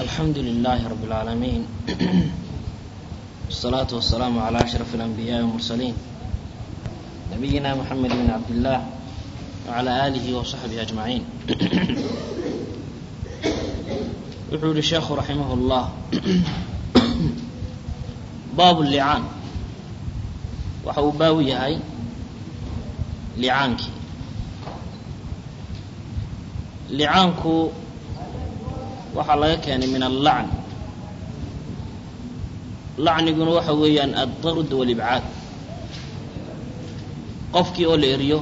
الحمد لله رب العالمين والصلاة والسلام على أشرف الأنبياء والمرسلين نبينا محمد بن عبد الله وعلى آله وصحبه أجمعين يقول الشيخ رحمه الله باب اللعان waxau baabu yahay licaankii licaanku waxaa laga keenay min allacn lacniguna waxa weeyaan addard walibcaad qofkii oo la eriyo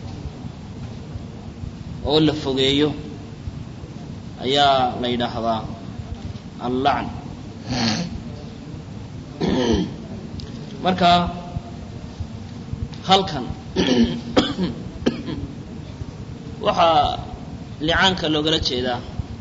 oo la fogeeyo ayaa la yidhaahdaa allacn marka halkan waxaa licaanka loogala jeedaa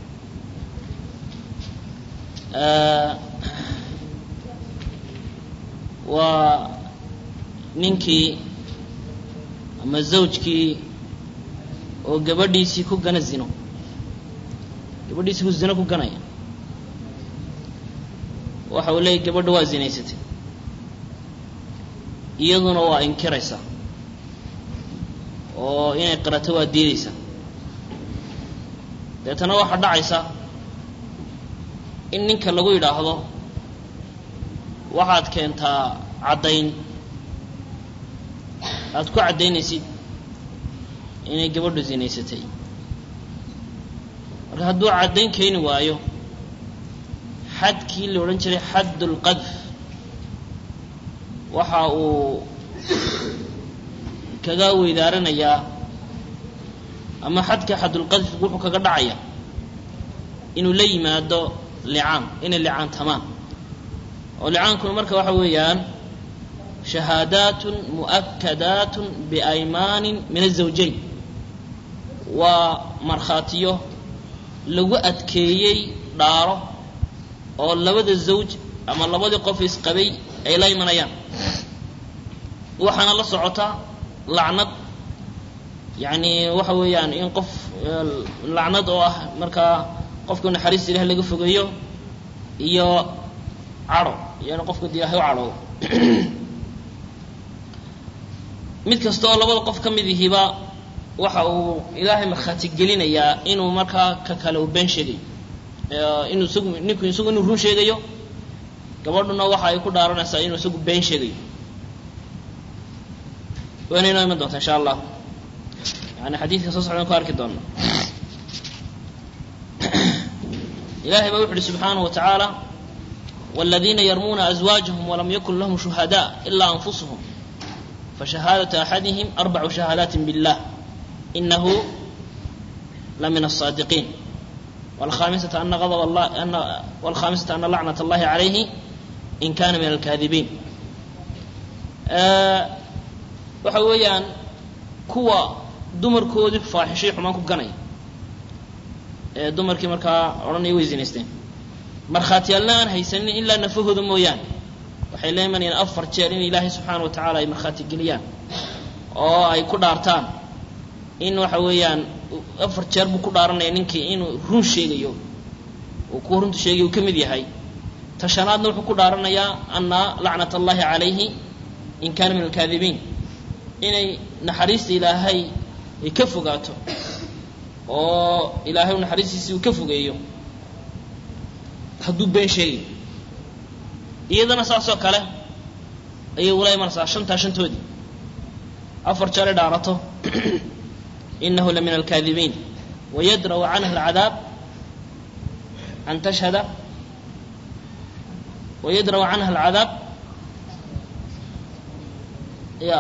waa ninkii ama zawjkii oo gabadhiisii ku gana zino gabadhiisii ku zino ku ganaya waxa uu leeyay gabadha waa zinaysatay iyaduna waa inkiraysa oo inay qirato waa diidaysa deetana waxaa dhacaysa in ninka lagu yidhaahdo waxaad keentaa caddayn aada ku caddaynaysid inay gabadhu zinaysatay marka hadduu caddayn keeni waayo xadkii la odhan jiray xaddulqadf waxa uu kaga weydaaranayaa ama xadka xadulqadfi wuxuu kaga dhacaya inuu la yimaado licaan inay licaantamaan oo licaankuna marka waxa weeyaan shahaadaatun mu'akadaatun biaymaanin min azawjayn waa markhaatiyo lagu adkeeyey dhaaro oo labada zawj ama labadii qof isqabay ay la imanayaan waxaana la socota lacnad yacni waxa weeyaan in qof lacnad oo ah markaa qofka naxariista ilahi laga fogeeyo iyo cadho iyo in qofka de ilahay u cadhoodo mid kasta oo labada qof ka mid ihiba waxa uu ilaahay markhaati gelinayaa inuu markaa ka kale uu been sheegayo inuu isagu ninku isagu inuu run sheegayo gabadhuna waxa ay ku dhaaranaysaa inuu isagu been sheegayo wayna inoo iman doonta insha allah yani xadiidka soo socdan ku arki doona ilahay baa wuxu uhi subxaanaه wa tacaala wاladiina yarmuuna azwaajahum walam yakun lahum shuhadاء ilaa anfusuhum fashahaadaةu axadihim arbacu shahaadaati biاllah inahu la min الصaadiqiin wاlkhamisata ana adb allah wاlkhamisata ana lacnaة اllahi عalayhi in kana min alkaadibiin waxa weeyaan kuwa dumarkoodii faaxishay xumaan ku ganaya ee dumarkii markaa odhanaya way zinaysteen markhaatiyaalna aan haysanin ilaa nafahooda mooyaane waxay la imanayaan afar jeer in ilaahay subxaana wa tacaala ay markhaati geliyaan oo ay ku dhaartaan in waxa weeyaan afar jeer buu ku dhaaranaya ninkii inuu run sheegayo uu kuwa runta sheegay uu ka mid yahay tashanaadna wuxuu ku dhaaranayaa ana lacnat allahi calayhi in kaana min alkaadibiin inay naxariista ilaahay ay ka fogaato oo ilaahay naxariistiisi uu ka fogeeyo hadduu been sheegayo iyadana saasoo kale ayay ula imanaysaa shantaa shantoodii afar jeer ay dhaarato inahu la min alkaadibiin wayadra'u canha alcadaab an tashhada wayadra'u canha alcadaab ya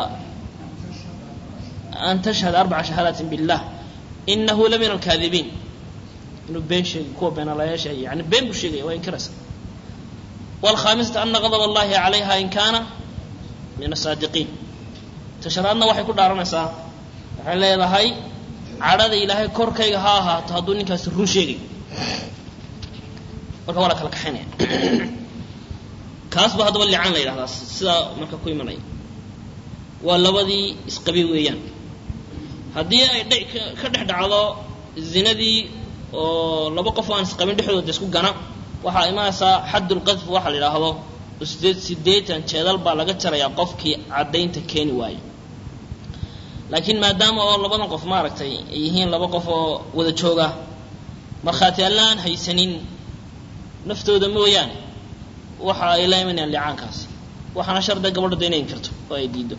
an tashhad arbaca shahaadaati billah inahu la min alkaadibiin inuu been sheegay kuwa beenalayaasha yani been buu sheegaya waa inkiraysa wاlkhamisata ana gadb اllahi calayha in kaana min asaadiqiin tashanaadna waxay ku dhaaranaysaa waxay leedahay cadhada ilaahay korkayga ha ahaato hadduu ninkaasi run sheegayo marka waa la kala kaxaynaya kaas ba haddaba licaan la yidhahdaa sidaa marka ku imanaya waa labadii isqabi weeyaan haddii ay dh ka dhex dhacdo zinadii oo laba qof aan isqabin dhexdooda isku gana waxaa imaanaysaa xaddulqadfi waxa la yidhaahdo sideed siddeetan jeedal baa laga jarayaa qofkii caddaynta keeni waayo laakiin maadaama oo labadan qof maaragtay ay yihiin laba qof oo wada jooga markhaati allaan haysanin naftooda mooyaane waxa ay la imanayaan licaankaasi waxaana sharda gabadha da inay inkirto oo ay diido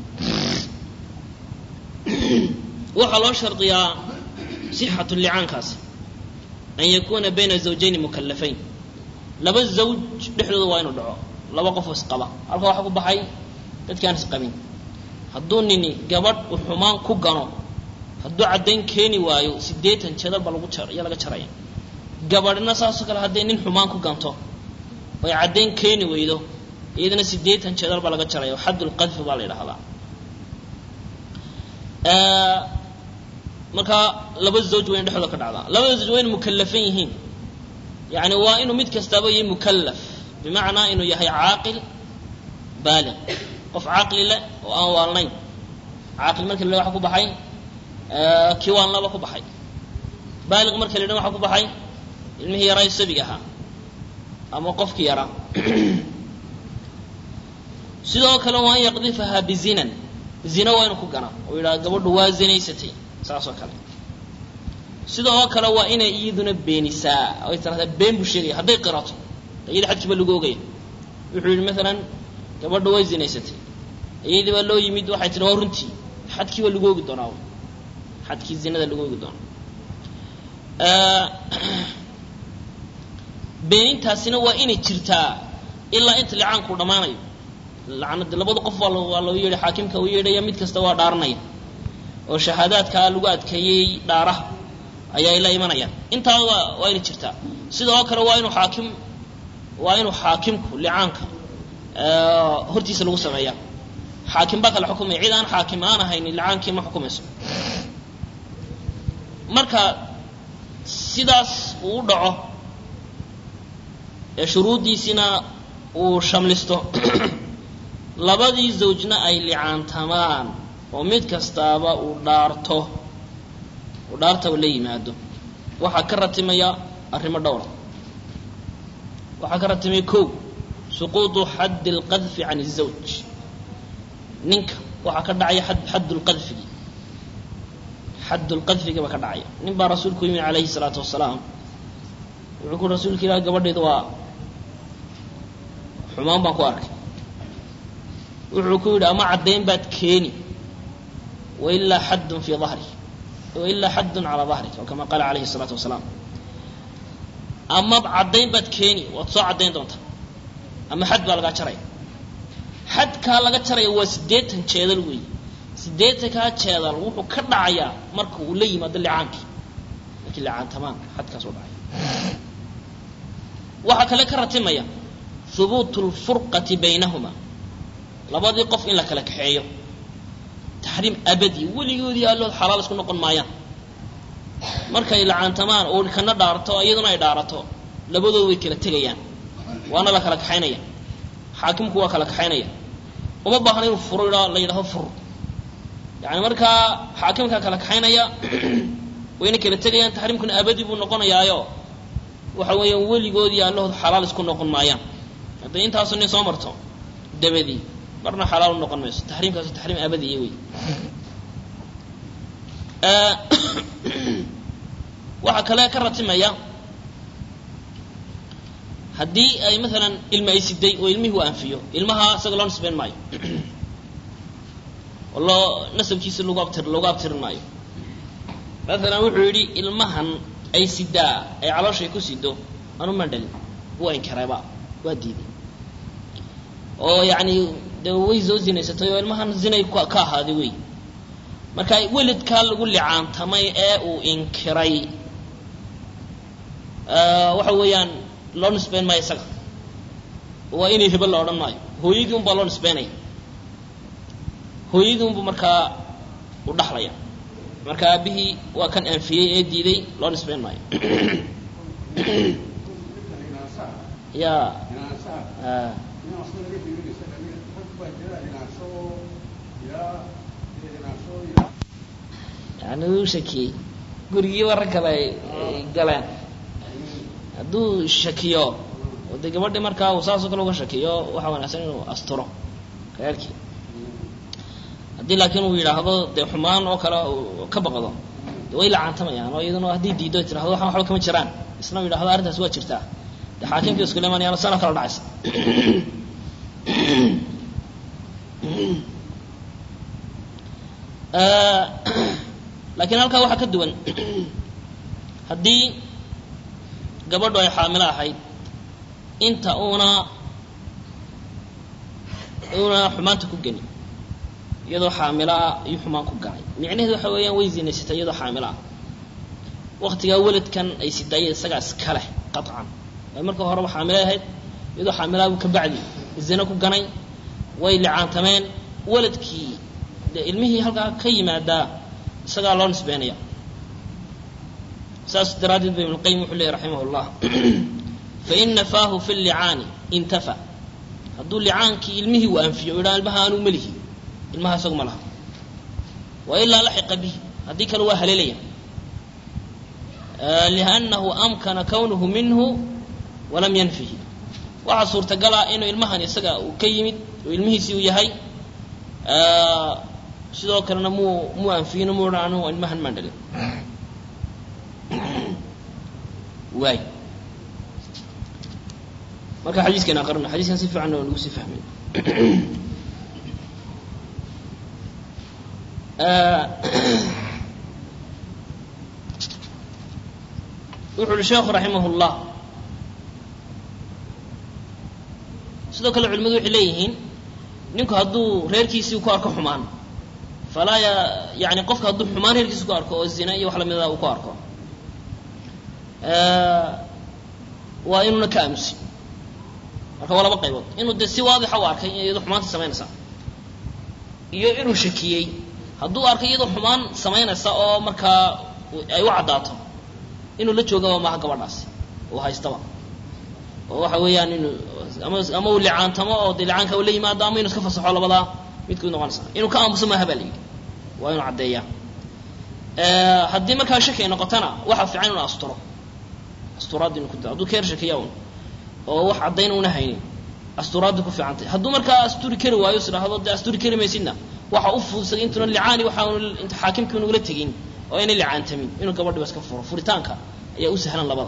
waxaa loo shardiyaa sixatu licaankaasi an yakuuna bayna zawjayni mukalafayn laba zawj dhexdooda waa inuu dhaco laba qof oo isqaba halka waxaa ku baxay dadki aan isqabin hadduu nini gabadh uu xumaan ku gano hadduu caddayn keeni waayo siddeetan jeedal baa lagu jar ayaa laga jaraya gabadhna saasoo kale hadday nin xumaan ku ganto oy caddayn keeni weydo iyadana siddeetan jeedal baa laga jaraya xaddulqadfi baa la yidhahdaa markaa laba zawj waa in dhexdooda ka dhacdaa labada zawj waa inu mukalafan yihiin yani waa inuu mid kastaaba yahay mukalaf bimacnaa inuu yahay caaqil baaliq qof caqli leh oo aan waalnayn caaqil marka la waxa ku baxay kii waalnaba ku baxay baaliq marka la dhan waxa ku baxay ilmihii yaraa sabiga ahaa ama qofkii yaraa sidoo kale waa an yaqdifahaa bizinan zina waa inuu ku gana oo yidhaha gabadhu waa zinaysatay saas oo kale sidoo kale waa inay iyaduna beenisaa ay tirahdaa been buu sheegaya hadday qirato iyada xadkiiba lagu ogaya wuxuu yidhi maalan gabadha way zinaysatay iyadii baa loo yimid waxay tihi waa runtii xadkii waa lagu ogi doonaa xadkii zinada lagu ogi doonaa beenintaasina waa inay jirtaa ilaa inta licaanku dhammaanayo lacnadi labada qof waa waa loo yeedhay xaakimka u yeedhaya mid kasta waa dhaaranaya oo shahaadaadkaa lagu adkeeyey dhaaraha ayaa la imanayaan intaa waa waa inay jirtaa sidoo kale waa inuu xaakim waa inuu xaakimku licaanka hortiisa lagu sameeya xaakim baa kale xukumaya cid aan xaakim aan ahayni licaankii ma xukumayso marka sidaas uu u dhaco ee shuruuddiisina uu shamlisto labadii zawjna ay licaantamaan oo mid kastaaba uu dhaarto uu dhaarta la yimaado waxaa ka ratimaya arrimo dhowra waxaa ka ratimaya kow suquudu xaddi اlqadfi can الzawj ninka waxaa ka dhacaya xadd lqadfigi xadd lqadfigi baa ka dhacaya nin baa rasuulku yimid calayhi الsalaatu wasalaam wuxuu ku rasuulka ilah gabadheedu waa xumaan baan ku arkay wuxuu ku yidhi ama caddayn baad keeni wailaa xaddun fii dahri wailaa xaddun calaa dahrik oo kama qaala calayhi الsalaatu wasalaam ama caddayn baad keeni waad soo caddayn doontaa ama xad baa lagaa jaraya xadkaa laga jaraya waa siddeetan jeedal weey siddeetankaa jeedal wuxuu ka dhacayaa marka uu la yimaado licaankii markii licaantamaan xadkaas u dhacaya waxaa kale ka ratimaya hubuutu lfurqati baynahuma labadii qof in la kala kaxeeyo taxriim abadi weligoodii allood xalaal isku noqon maayaan markay lacaantamaan oo kana dhaarto iyaduna ay dhaarato labadooda way kala tegayaan waana la kala kaxaynaya xaakimku waa kala kaxaynaya uma baahna inuu furo idha la yidhahdo fur yani markaa xaakimkaa kala kaxaynaya wayna kala tegayaan taxriimkuna abadi buu noqonayaayo waxa weeyaan weligoodii allahood xalaal isku noqon maayaan hadday intaasu nin soo marto dabadii marna xalaal u noqon mayso taxriimkaasi taxriim abadiya wey waxaa kale ka ratimaya haddii ay maalan ilma ay siday oo ilmihii u anfiyo ilmaha isaga loo nisbayn maayo oo loo nasabkiisa lagu abtir loogu abtirin maayo maalan wuxuu yidhi ilmahan ay sidaa ay calooshay ku sido anu mandhalin waa inkareeba waa diiday oo yacni de way soo zinaysatay oo ilmahan zinay ka ahaaday wey marka weladkaa lagu licaantamay ee uu inkiray waxa weeyaan loo nisbayn maayo isaga waa inay hibo la odhan maayo hooyadii un baa loo nisbaynaya hooyadii unbu markaa u dhaxlaya marka aabihii waa kan anfiyey ee diiday loo nisbayn maayo ya yani uu shakiyey gurigii warag kale ay galeen hadduu shakiyo oo dee gabadhii markaa uu saasoo kale uga shakiyo waxaa wanaagsan inuu asturo reerkii haddii laakiin uu yidhaahdo dee xumaan oo kale uu ka baqdo de way lacaantamayaan oo iyaduna haddii diido ay tirahdo waxan waxba kama jiraan isna uu yidhahdo arrintaas waa jirtaa dee xaakimkii iskula imanayaan sana kala dhacaysa laakiin halkaa waxaa ka duwan haddii gabadhu ay xaamilo ahayd inta uuna uuna xumaanta ku geni iyadoo xaamilo ah ayuu xumaan ku ganay micnaheedu waxa weeyaan way zinaysatay iyadoo xaamilo ah waktigaa weladkan ay sidaayeen isagaa iska leh qaطcan ay marka horeba xaamilay ahayd iyadoo xaamilaabuu ka bacdi zina ku ganay way licaantameen weladkii dee ilmihii halkaa ka yimaadaa isagaa loo nisbeynaya saas daraaddeed ba ibn qayim wuxuu leeyay raximah اllah fain nafaahu fi llicaani intafa hadduu licaankii ilmihii uu anfiyo o yidhaha ilmaha anuu melihi ilmaha isagu ma laha wa ilaa laxiqa bihi haddii kale waa haleelaya liannahu amkana kownuhu minhu walam yanfihi waxaa suurtagala inuu ilmahan isaga uu ka yimid oo ilmihiisii uu yahay sidoo kalena muu muu anfiyin mu odhan anu ilmahan maan dhalin waay marka xadiiskan aqrina xadiiskan si fiican waa nagu sii fahmay wuxu uhi sheekhu raximah اllah sidoo kale culimadu waxay leeyihiin ninku hadduu reerkiisii ku arko xumaan falaa ya yani qofka hadduu xumaan reerkiisi ku arko oo zina iyo wax lamida uu ku arko waa inuuna ka aamusin marka waa laba qaybood inuu dee si waadixa u arkay iyadoo xumaanta samaynaysa iyo inuu shakiyey hadduu arkay iyadoo xumaan samaynaysa oo markaa ay u caddaato inuu la joogaba maaha gabadhaasi uu haystaba oo waxa weeyaan inuu ama ama uu licaantamo oo dee licaanka uu la yimaado ama inuu iska fasaxo labadaa midku noqonaysa inuu ka aamuso maaha baa la yidhi waa inuu caddeeyaa haddii markaa shaki ay noqotona waxaa fiican inuu asturo asturaaddi inu ku da hadduu ka yar shakiya un oo wax caddayn una haynin asturaaddi ku fiican tahay hadduu markaa asturi kari waayo is idhaahdo dee asturi kari maysidna waxa u fuudsaday intuuna licaani waxa inta xaakimkii unugula tegin oo ayna licaantamin inuu gabadhiba iska furo furitaanka ayaa u sahlan labada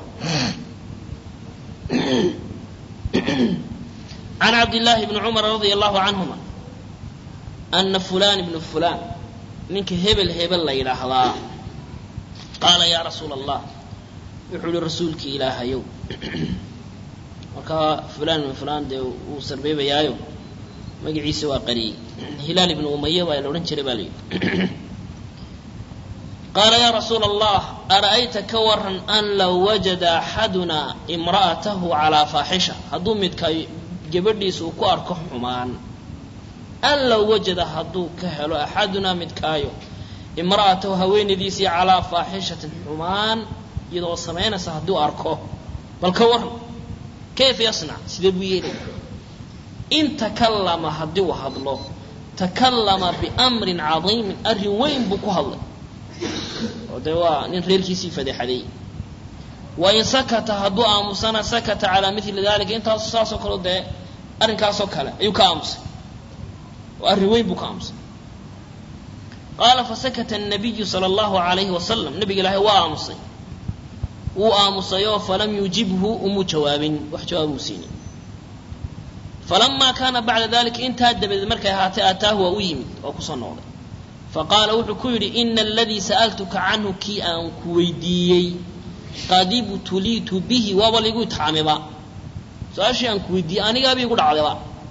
can cabdillaahi bni cumar radia allahu canhuma ana fulan ibnu fulan ninka hebel hebel la yidhaahdaa qaala yaa rasuula allah wuxuu ihi rasuulkii ilaahayow markaa fulan ibnu fulan dee wuu sarbeebayaayo magaciisa waa qariyey hilaal ibnu umaya baa la odhan jiray baa la yidhi qaala yaa rasuula allah ara'ayta ka waran an low wajada axaduna imra'atahu calaa faaxisha hadduu midka gabadhiisa uu ku arko xumaan an low wajada hadduu ka helo axadunaa midkaayo imra'atahu haweenaydiisii calaa faaxishatin xumaan iyadoo samaynaysa hadduu arko bal ka waran kayfa yasnac sidee buu yeelaya in takallama haddii uu hadlo takallama biamrin cadiimin arrin weyn buu ku hadlay oo dee waa nin reerkiisii fadeexadeey wain sakata hadduu aamusana sakata calaa mili dalika intaas saasoo kaleo dee arrinkaasoo kale ayuu ka aamusay oo arrin weyn buu ka aamusay qaala fasakata الnabiyu salى اllahu alayhi wasalam nabiga ilaahay waa aamusay wuu aamusayoo falam yujibhu umuu jawaabin wax jawaab uu siinin falamaa kaana bacda dalika intaa dabadeed markay ahaatay aataahu waa u yimid oo kusoo noqday faqaala wuxuu ku yidhi ina aladii sa'altuka canhu kii aan ku weydiiyey qad ibtuliitu bihi waaba laigu itixaamiba su-aashii aan ku weydiiyey anigaaba igu dhacdayba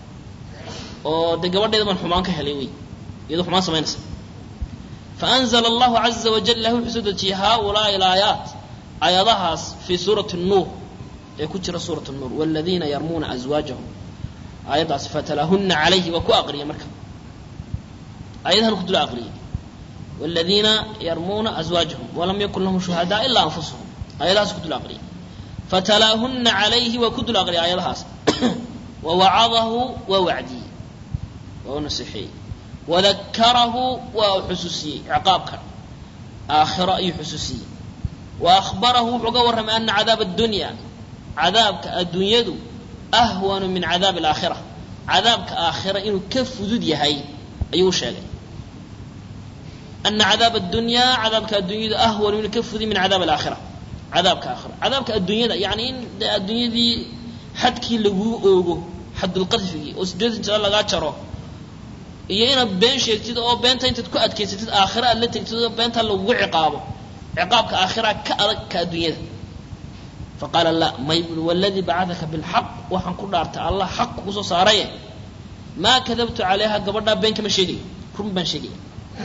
oo dee gabadheeda baan xumaan ka helay wey iyadoo xumaan samaynaysa faanzla allahu caza wajal ilah wuxuu soo dejiyey haaulaai alaayaat aayadahaas fii suurati nuur ee ku jira suurat nuur waladiina yarmuuna aswaajahum aayaddaasi fatalahuna calayhi waa ku aqriya marka aayadahan ku dul aqriyay waladiina yarmuuna aswaajahum walam yakun lahum shuhadaa ilaa anfusuhum aayadahaas ku dul aqriyay fatalaahuna calayhi waa ku dul aqriyay aayadahaas wawacadahu waa wacdiyey waa u nasixeeyey wadakarahu waa u xusuusiyey ciqaabkan aakhiro ayuu xusuusiyey wa ahbarahu wuxuu ga warramay ana cadaaba addunya cadaabka adduunyadu ahwanu min cadaabi alaakhira cadaabka aakhira inuu ka fudud yahay ayuu u sheegay ana cadaab addunyaa cadaabka addunyada ahwanu inuu ka fudud min cadaab alaakhira cadaabka aakhira cadaabka addunyada yani in de addunyadii xadkii laguu oogo xadulqadfigii oo sideetan jira lagaa jaro iyo inaad been sheegtid oo beenta intaad ku adkaysatid aakhira aad la tegtid oo beenta lagugu ciqaabo ciqaabka aakhira ka adag ka adduunyada faqaala la may bui waladii bacadaka bilxaq waxaan ku dhaartay allah xaq kugu soo saaraye maa kadabtu calayha gabadhaa been kama sheegayo run baan sheegaya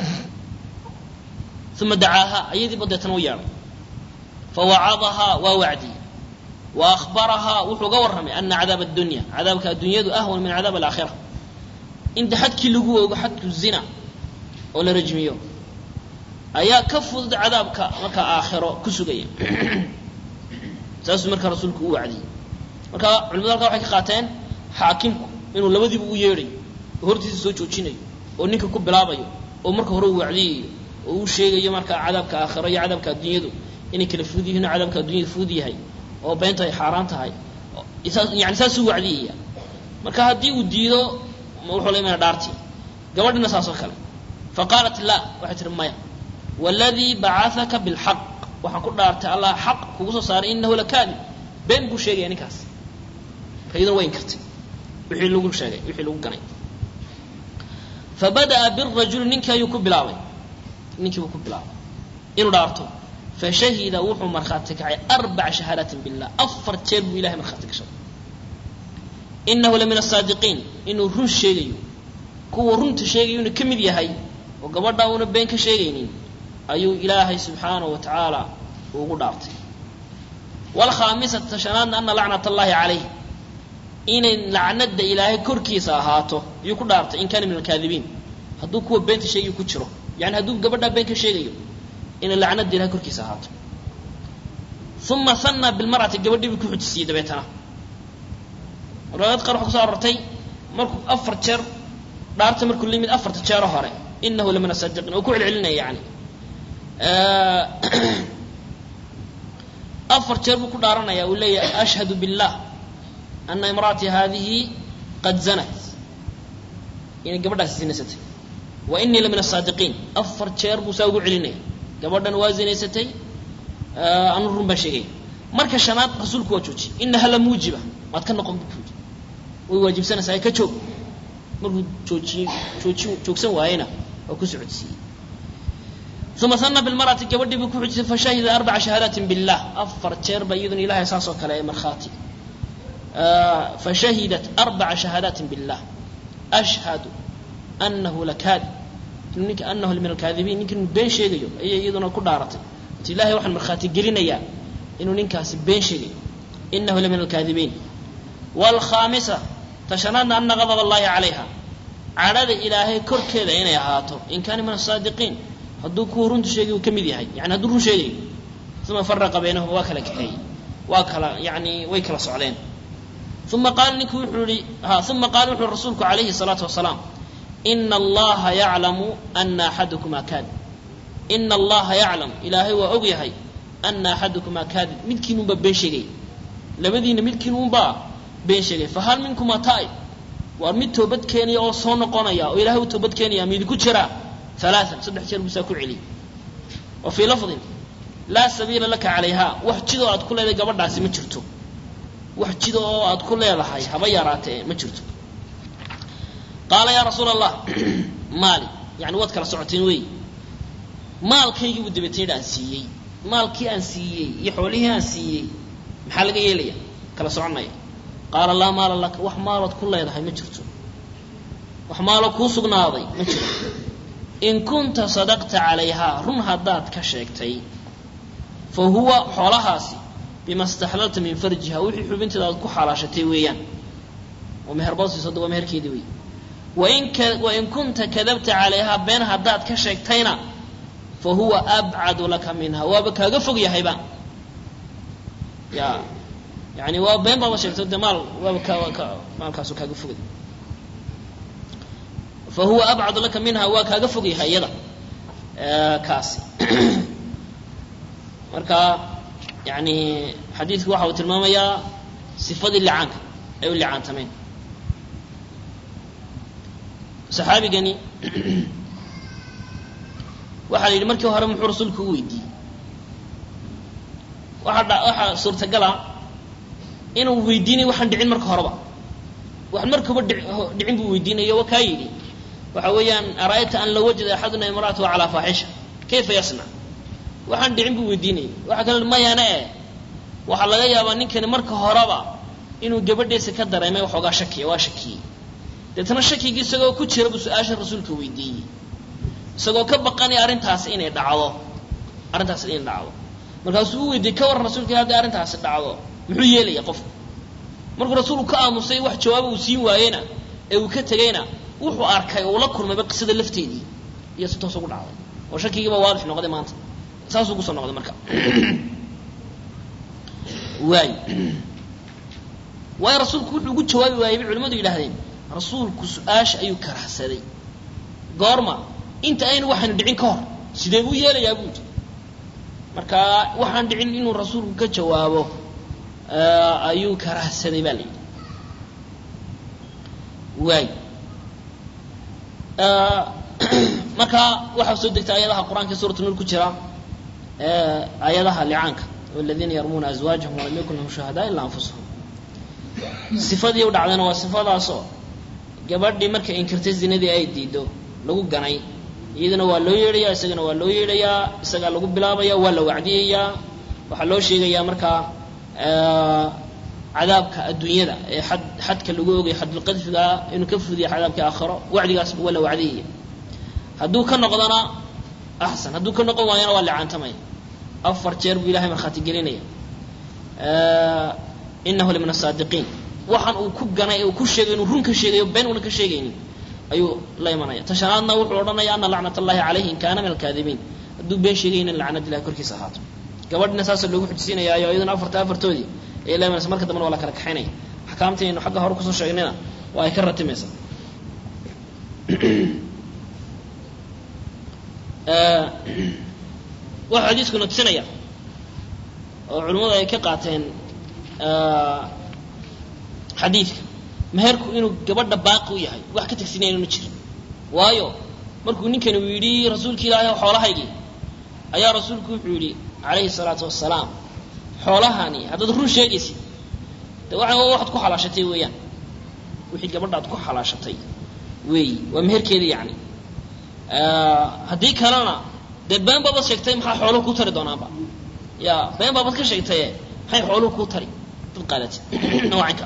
uma dacaaha ayadiiba deetana u yeedhay fawacadahaa waa wacdiyey wa ahbarahaa wuxuu ga warramay ana cadaab addunya cadaabka addunyadu ahwan min cadaab alaakhira inta xadkii lagu oogo xadku zina oo la rajmiyo ayaa ka fudud cadaabka markaa aakhiro ku sugaya saasuu markaa rasuulku u wacdiyey marka culimadu halkaa waxay ka qaateen xaakimku inuu labadiiba u yeedhayo oo hortiisa soo joojinayo oo ninka ku bilaabayo oo marka hore u wacdiyayo oo uu sheegayo markaa cadaabka aakhiro iyo cadaabka adduunyadu inay kala fudud yihin oo cadaabka addunyada fudud yahay oo beenta ay xaaraan tahay yani saasuu wacdiyaya marka haddii uu diido wuxuu la imana dhaartii gabadhina saas oo kale faqaalat la waxay tihi maya waladii bacahaka bilxaq waxaan ku dhaartay allah xaq kugu soo saaray inahu lakaadib been buu sheegaya ninkaas iyaduna way inkartay wixii lagu sheegay wixii lagu ganay fabada'a birajuli ninkii ayuu ku bilaabay ninkii buu ku bilaabay inuu dhaarto fashahida wuxuu markhaati kacay arbaca shahaadaatin billah afar jeer buu ilahay markhaati gashaday inahu la min asaadiqiin inuu run sheegayo kuwa runta sheegayo inuu ka mid yahay oo gabadha una been ka sheegaynin ayuu ilaahay subxaanahu wa tacaala ugu dhaartay wlkhaamisata shanaadna ana lacnat allahi calayh inay lacnada ilaahay korkiisa ahaato ayuu ku dhaartay in kaana min alkaadibiin hadduu kuwa beenta sheegayo ku jiro yani hadduu gabadhaa been ka sheegayo inay lacnada ilahay korkiisa ahaato uma hanna bilmar'ati gabadhii buu ku xujisiyey dabeetana riwaayad qaar waxa kuso arortay markuu afar jeer dhaarta markuu la yimid afarta jeero hore inahu la min asaadiqiin oo ku celcelinaya yani afar jeer buu ku dhaaranaya uu leeyahay ashhadu billah ana imra'atii haadihi qad zanat inay gabadhaasi zinaysatay wa inii la min asaadiqiin afar jeer buu saa ugu celinaya gabadhan waa zinaysatay anu run baan sheegaya marka shanaad rasuulku waa joojiyey inaha la muujiba waad ka noqon buui way waajibsanaysaa ka joog markuu joojiyey jooji joogsan waayena waa ku socodsiiyey uma hana bilmar'ati gabadhii buu ku xujisay fashahida arbaca shahaadaatin billah afar jeer ba iyaduna ilahay saas oo kale ee markhaati fashahidat arbaca shahaadaatin billah ashhadu anahu lakaadib ninka anahu min alkaadibiin ninka inuu been sheegayo ayay iyaduna ku dhaaratay oti ilahay waxaan markhaati gelinayaa inuu ninkaasi been sheegayo inahu la min alkaadibiin wlkhaamisa tashanaadna ana gadab allahi calayha cadhada ilaahay korkeeda inay ahaato in kaana min asaadiqiin hadduu kuwa runta sheegay uu ka mid yahay yani hadduu run sheegayo uma faraqa baynahum waa kala kaxeeyey waa kala yani way kala socdeen uma qaala ninku wuxuu ihi ha uma qaala wuxuu rasuulku calayhi salaatu wasalaam ina allaha yaclamu ana axadukumaa kaadib ina allaha yaclam ilaahay waa og yahay ana axadukumaa kaadib midkiinunbaa been sheegaya labadiina midkiinunbaa been sheegay fahal minkuma taa'ib waa mid toobad keenaya oo soo noqonaya oo ilahay u toobad keenaya midiku jiraa alaaan saddex jeer buusaa ku celiyey wa fii lafdin laa sabiila laka calayha wax jidoo aad ku leedahay gabadhaasi ma jirto wax jida oo aad ku leedahay haba yaraatee ma jirto qaala yaa rasuul allah maali yani waad kala socoteen wey maalkaygii buu dabeetayna aan siiyey maalkii aan siiyey iyo xoolihii aan siiyey maxaa laga yeelaya kala soconaya qaala laa maala laka wax maalood ku leedahay ma jirto wax maaloo kuu sugnaaday ma jiro in kunta sadaqta calayhaa run haddaad ka sheegtay fa huwa xoolahaasi bima staxlalta min farjiha wixii xubinteeda aad ku xalaashatay weeyaan oo meherboosiisada waa meherkeedii wey wain ka wain kunta kadabta calayhaa been haddaad ka sheegtayna fa huwa abcadu laka minha waaba kaaga fog yahayba ya yani waa been baaba sheegtay de maal waaba ka ka maalkaasu kaaga fogay fa huwa abcadu laka minha waa kaaga fog yahay iyada kaasi marka yani xadiidku waxa uu tilmaamayaa sifadii licaanka ay u licaantameen saxaabigani waxaa la yidhi markii hore muxuu rasuulku u weydiiyey waxaa dha waxaa suurtagala inuu weydiinayo waxaan dhicin marka horeba wax markaba dhicin buu weydiinayo wa kaa yidhi waxa weeyaan ara'ayta an law wajada axaduna imra'atahu calaa faaxisha kayfa yasnac waxaan dhicin buu weydiinayay waxaa kale mayana eh waxaa laga yaabaa ninkani marka horeba inuu gabadhiisa ka dareemay waxoogaa shakiya waa shakiyey deetna shakigii isagoo ku jira buu su-aasha rasuulka weydiiyey isagoo ka baqanaya arrintaasi inay dhacdo arrintaasi inay dhacdo markaasuu u weydiiyey ka warran rasuulka hadday arrintaasi dhacdo muxuu yeelaya qofku markuu rasuulku ka aamusay wax jawaaba uu siin waayena ee uu ka tegayna wuxuu arkay oo ula kulmayba qisada lafteedii iyo si toos ugu dhacday oo shakigiiba waadix noqday maanta saasuu kusoo noqday marka waay waayo rasuulku wuxuu ugu jawaabi waayey bay culimmadu yidhahdeen rasuulku su-aasha ayuu karahsaday goorma inta aynu waxaanu dhicin ka hor sidee buu yeelayaa buu yidhi marka waxaan dhicin inuu rasuulku ka jawaabo ayuu karahsaday baa la yidhi waay marka waxaa soo degtay ayadaha qur-aanka suuratu nuur ku jira ayadaha licaanka waladiina yarmuuna azwaajahum walam yakun lahum shuhadaa ilaa anfusahum sifadii u dhacdayna waa sifadaasoo gabadhii markay inkirtay zinadii ay diido lagu ganay iyadana waa loo yeedhayaa isagana waa loo yeedhayaa isagaa lagu bilaabaya waa la wacdiyayaa waxaa loo sheegayaa markaa cadaabka adduunyada ee xad xadka lagu ogay xadulqadfiga inuu ka fudiya cadaabka aakhiro wacdigaas waa la wacdiyaya hadduu ka noqdona axsan hadduu ka noqon waayana waa licaantamaya afar jeer buu ilahay markhaati gelinaya inahu lamin asaadiqiin waxaan uu ku ganay uu ku sheegay inuu run ka sheegayo been una ka sheegaynin ayuu la imanaya tashanaadna wuxuu odhanaya ana lacnat allahi calayhi in kaana min alkaadibiin hadduu been sheegaynin lacnad ilahi korkiisa ahaato gabadhina saasa loogu xujisiinayaayo iyaduna afarta afartoodii ayay la imanaysa marka dambena waa la kala kaxaynaya axkaamtii aynu xagga hore kusoo sheegnayna waa ay ka ratimaysa waxaa xadiiskuna tusinaya oo culimmadu ay ka qaateen xadiidka meherku inuu gabadha baaqi u yahay wax ka tegsinaya inu jirin waayo markuu ninkani uu yidhi rasuulka ilaahay xoolahaygii ayaa rasuulku wuxuu yidhi calayhi salaatu wasalaam xoolahani haddaad run sheegaysid de waa waxaad ku xalaashatay weeyaan wixii gabadhaad ku xalaashatay weeyi waa meherkeeda yacni haddii kalena dee been baabad sheegtay maxaa xooluhu ku tari doonaanba ya been baabad ka sheegtaye maxay xooluhu ku tari dad qaadatid noocanka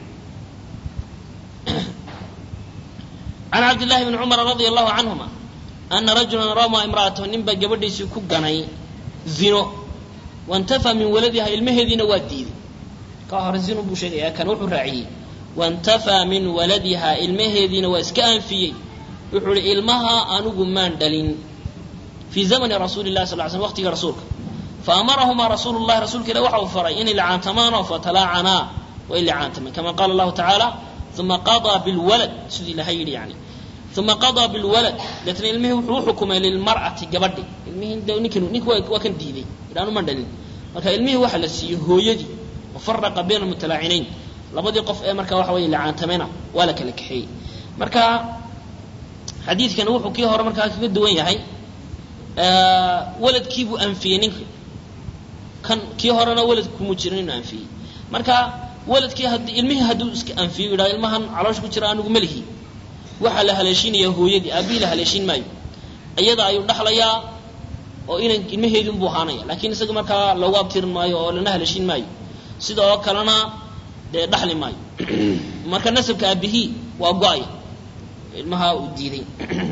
can cabdillahi bni cumar radia allahu canhuma ana rajulan ramaa imra'atahu nin baa gabadhiisii ku ganay zino wantafaa min waladiha ilmaheediina waa diiday ka hore zino buu sheegaya kan wuxuu raaciyey wantafaa min waladiha ilmaheediina waa iska anfiyey wuxuu ihi ilmaha anigu maan dhalin fii zamani rasuuli lahi sal sl waqtiga rasuulka faamarahumaa rasuulu llahi rasuulka ilah waxa uu faray inay licaantamaanoo fatalaacanaa way licaantameen kama qaala allahu tacaala uma qadaa bilwalad siduu ilahay yidhi yani uma qadaa bilwalad deetna ilmihii wuxuu uxukumay lilmar'ati gabadhi ilmihii de ninkan nink waa kan diiday idhaanu man dhalin marka ilmihii waxa la siiyey hooyadii wafaraqa bayna almutalaacinayn labadii qof ee marka waxa weye licaantamena waa la kala kaxeeyey marka xadiidkani wuxuu kii hore markaa kaga duwan yahay waladkiibuu anfiyey ninka kan kii horena walad kuma jirin inuu anfiyey marka waladkii had ilmihii hadduu iska anfiyo yidhahdo ilmahan caloosha ku jira anigu melihi waxaa la haleeshiinaya hooyadii aabihii la haleeshiin maayo iyada ayuu dhaxlayaa oo inan ilmaheedii unbuu ahaanaya laakiin isaga markaa loogu abtirin maayo oo lana haleeshiin maayo sida oo kalena dee dhaxli maayo marka nasabka aabihii waa go-aya ilmaha uu diiday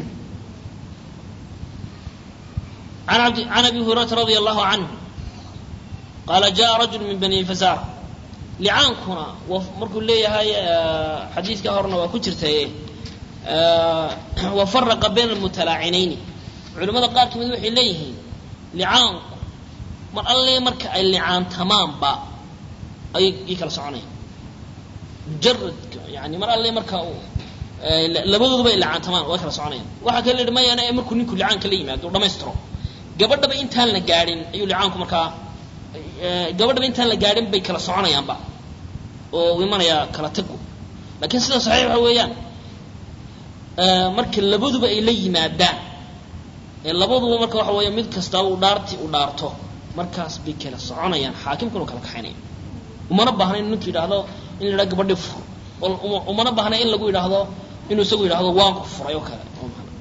can abi hurayrata radia allahu canhu qaala jaءa rajul min bani fasara licaankuna markuu leeyahay xadiidka horena waa ku jirtaye wafaraqa bayna almutalaacinayni culimmada qaar ka mid waxay leeyihiin licaanku mar alle marka ay licaantamaanba ayay ii kala soconayaan mujaradka yani mar alle marka labadooduba ay licaantamaan way kala soconayaan waxaa kale layihi mayana ee markuu ninku licaanka la yimaado u dhamaystiro gabadhaba intaan la gaadhin ayuu licaanku markaa gabadhaba intaan la gaadhin bay kala soconayaanba oo uu imanayaa kala tagu laakiin sida saxiix waxa weeyaan marka labaduba ay la yimaadaan ee labaduba marka waxa weeya mid kastaba uu dhaarti u dhaarto markaas bay kala soconayaan xaakimkuna kala kaxaynaya umana baahna inu ninku yidhaahdo in la yidhaha gabadhi fur umana baahna in lagu yidhaahdo inuu isagu yidhaahdo waan ku furay oo kale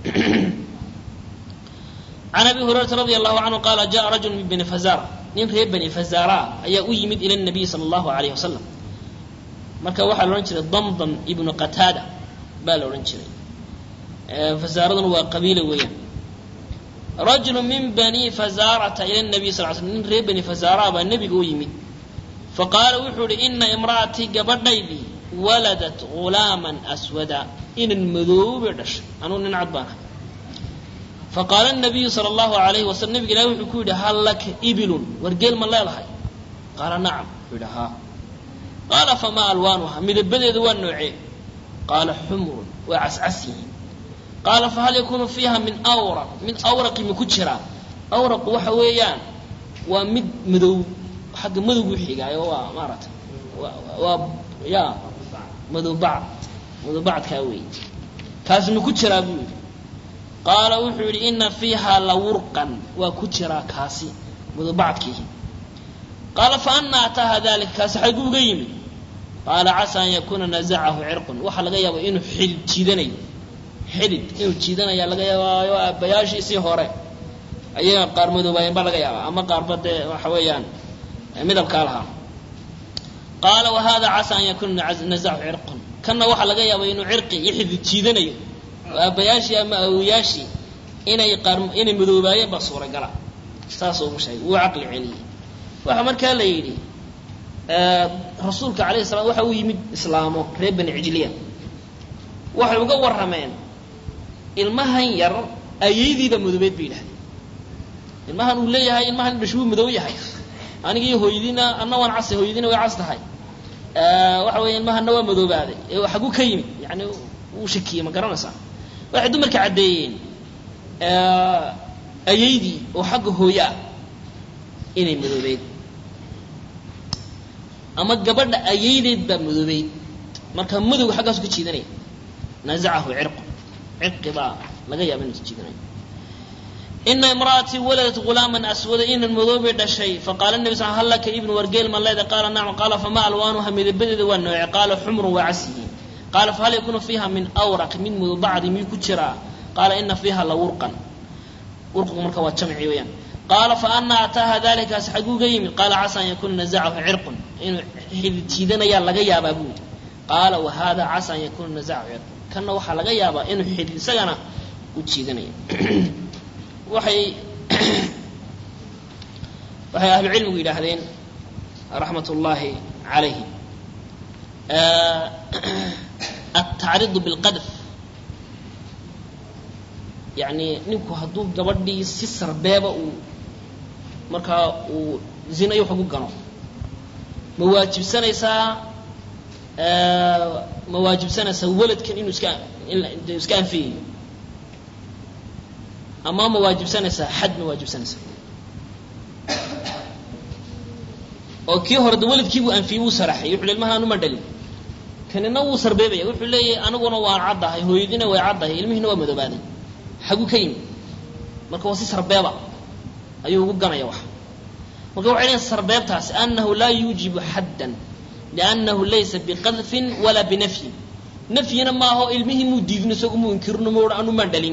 can abi hurayrata radi allahu canhu qaala jaءa rajul min bani fazara nin reer bani fazara ayaa u yimid ila nabiy sala allahu alayh wasalam marka waxaa la odhan jiray damdam ibnu qataada baa la odhan jiray fazaaraduna waa qabiila weeyaan rajulu min bani fazarata ila nabiy sal slam nin reer bani fazara baa nebiga u yimid faqaala wuxuu ihi ina imra'atii gabadhaydii waladat ghulaaman aswada inan madoobay dhashay anuu nin cad baan ahay faqaala nabiyu sala allahu alayhi wasalam nabiga ilahi wuxuu ku yidhi hal laka ibilun wargeel ma leedahay qaala nacam wuxuu yidhi haa qaala famaa alwaanuha midabadeedu waa noocee qaala xumrun waa cascas yihiin qaala fahal yakunu fiiha min awraq mid awraqi ma ku jiraa awraqu waxa weeyaan waa mid madow xagga madowgu xigaayo waa maaragtay waa ya madowbacd madowbacdkaa wey kaas ma ku jiraa buu yidhi qaala wuxuu yidhi ina fiiha lawurqan waa ku jiraa kaasi madowbacdkiihi qaala fa ana ataaha dalika kaasi xagu uga yimid qaala casaa an yakuuna nazacahu cirqun waxaa laga yaaba inuu xidid jiidanayo xidid inuu jiidanaya laga yaabaayo aabbayaashiisii hore ayaga qaar madoobaayeen baa laga yaabaa ama qaarba dee waxa weeyaan midabkaa lahaa qaala wahada casaa an yakuuna nazacahu cirqun kanna waxaa laga yaaba inuu cirqi iyo xidid jiidanayo oo aabbayaashii ama awoyaashii inay qaar inay madoobaayeen baa suuragala saasuu ugu sheegay wuu caqli celiyey waxaa markaa la yidhi rasuulka alayhi salam waxa uu yimid islaamo reer bani cijliya waxay uga warrameen ilmahan yar ayaydiibaa madoobeed bay yidhahdeen ilmahan uu leeyahay ilmahan dhashuu madow yahay anigii hooyadiina anna waan casay hooyadiina way cas tahay waxa weya ilmahanna waa madoobaaday ee xaguu ka yimid yani wuu shakiyey ma garanaysaa waxay dumarka caddeeyeen ayaydii oo xagga hooye ah inay madoobeyd ama gabadha ayaydeed baa madoobeyd marka madowga xaggaasu ka jiidanaya nazacahu cirqu cirqi baa laga yaaba inuu ka jiidanayo ina imra'atii waladat ghulaaman aswada inan madoobay dhashay faqaala nabi sal hal laka ibnu wargeel ma leeda qaala nacam qaala fama alwaanuha midabadeeda waa nooce qaala xumrun waa casyihiin qaala fahal yakunu fiiha min awraq min mudbacdi miyuu ku jiraa qaala ina fiiha la wurqan wurqigu marka waa jamci weeyaan qaala fa ana ataaha dalikaas xaguuga yimid qaala casaa an yakuuna nazacahu cirqun inuu xidid jiidanayaa laga yaabaa buu yidhi qaala wa hada casaa an yakuuna nazacahu cirqun kanna waxaa laga yaabaa inuu xidid isagana u jiidanayo waxay waxay ahlu cilmigu yidhaahdeen raxmat ullaahi calayhim altacriidu bilqadf yani ninku hadduu gabadhii si sarbeeba uu markaa uu zinayo wax ugu gano ma waajibsanaysaa ma waajibsanaysaa waladkan inuu iska de iska anfiyayo ama ma waajibsanaysaa xad ma waajibsanaysaa oo kii hore de waladkiibuu anfiyey wuu saraxay wuxu ilmahan anuma dhalin kanina wuu sarbeebaya wuxuu leeyahay aniguna waan caddahay hooyadiina way caddahay ilmihiina waa madoobaaday xaguu ka yimid marka waa si sarbeeba ayuu ugu ganaya wax marka waxay leeyiin sarbeebtaasi anahu laa yuujibu xaddan liannahu laysa biqadfin walaa binafyin nafyina maaho ilmihii muu diidin isagu muu inkirino mu anumaan dhalin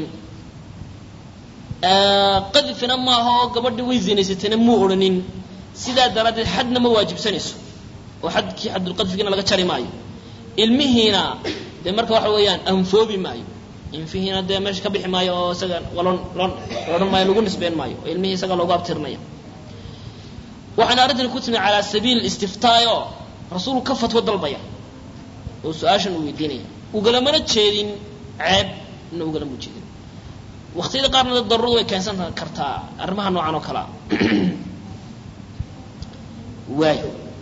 qadfina maaha oo gabadhi way zinaysatayna muu odhanin sidaa daraaddeed xadna ma waajibsanayso oo xadkii xadulqadfigina laga jari maayo ilmihiina dee marka waxa weeyaan anfoobi maayo infihiina dee meesha ka bixi maayo oo isaga lon lon odhan maayo lagu nisbeyn maayo oo ilmihii isaga loogu abtirnaya waxaana arrintan ku timi calaa sabiil istiftaayo rasuulku ka fatwo dalbaya oo su-aashan uu weydiinaya ugalamana jeedin ceeb na ugalama jeedin waktiyada qaarna daruuradu way keensan kartaa arrimaha noocan oo kalea waay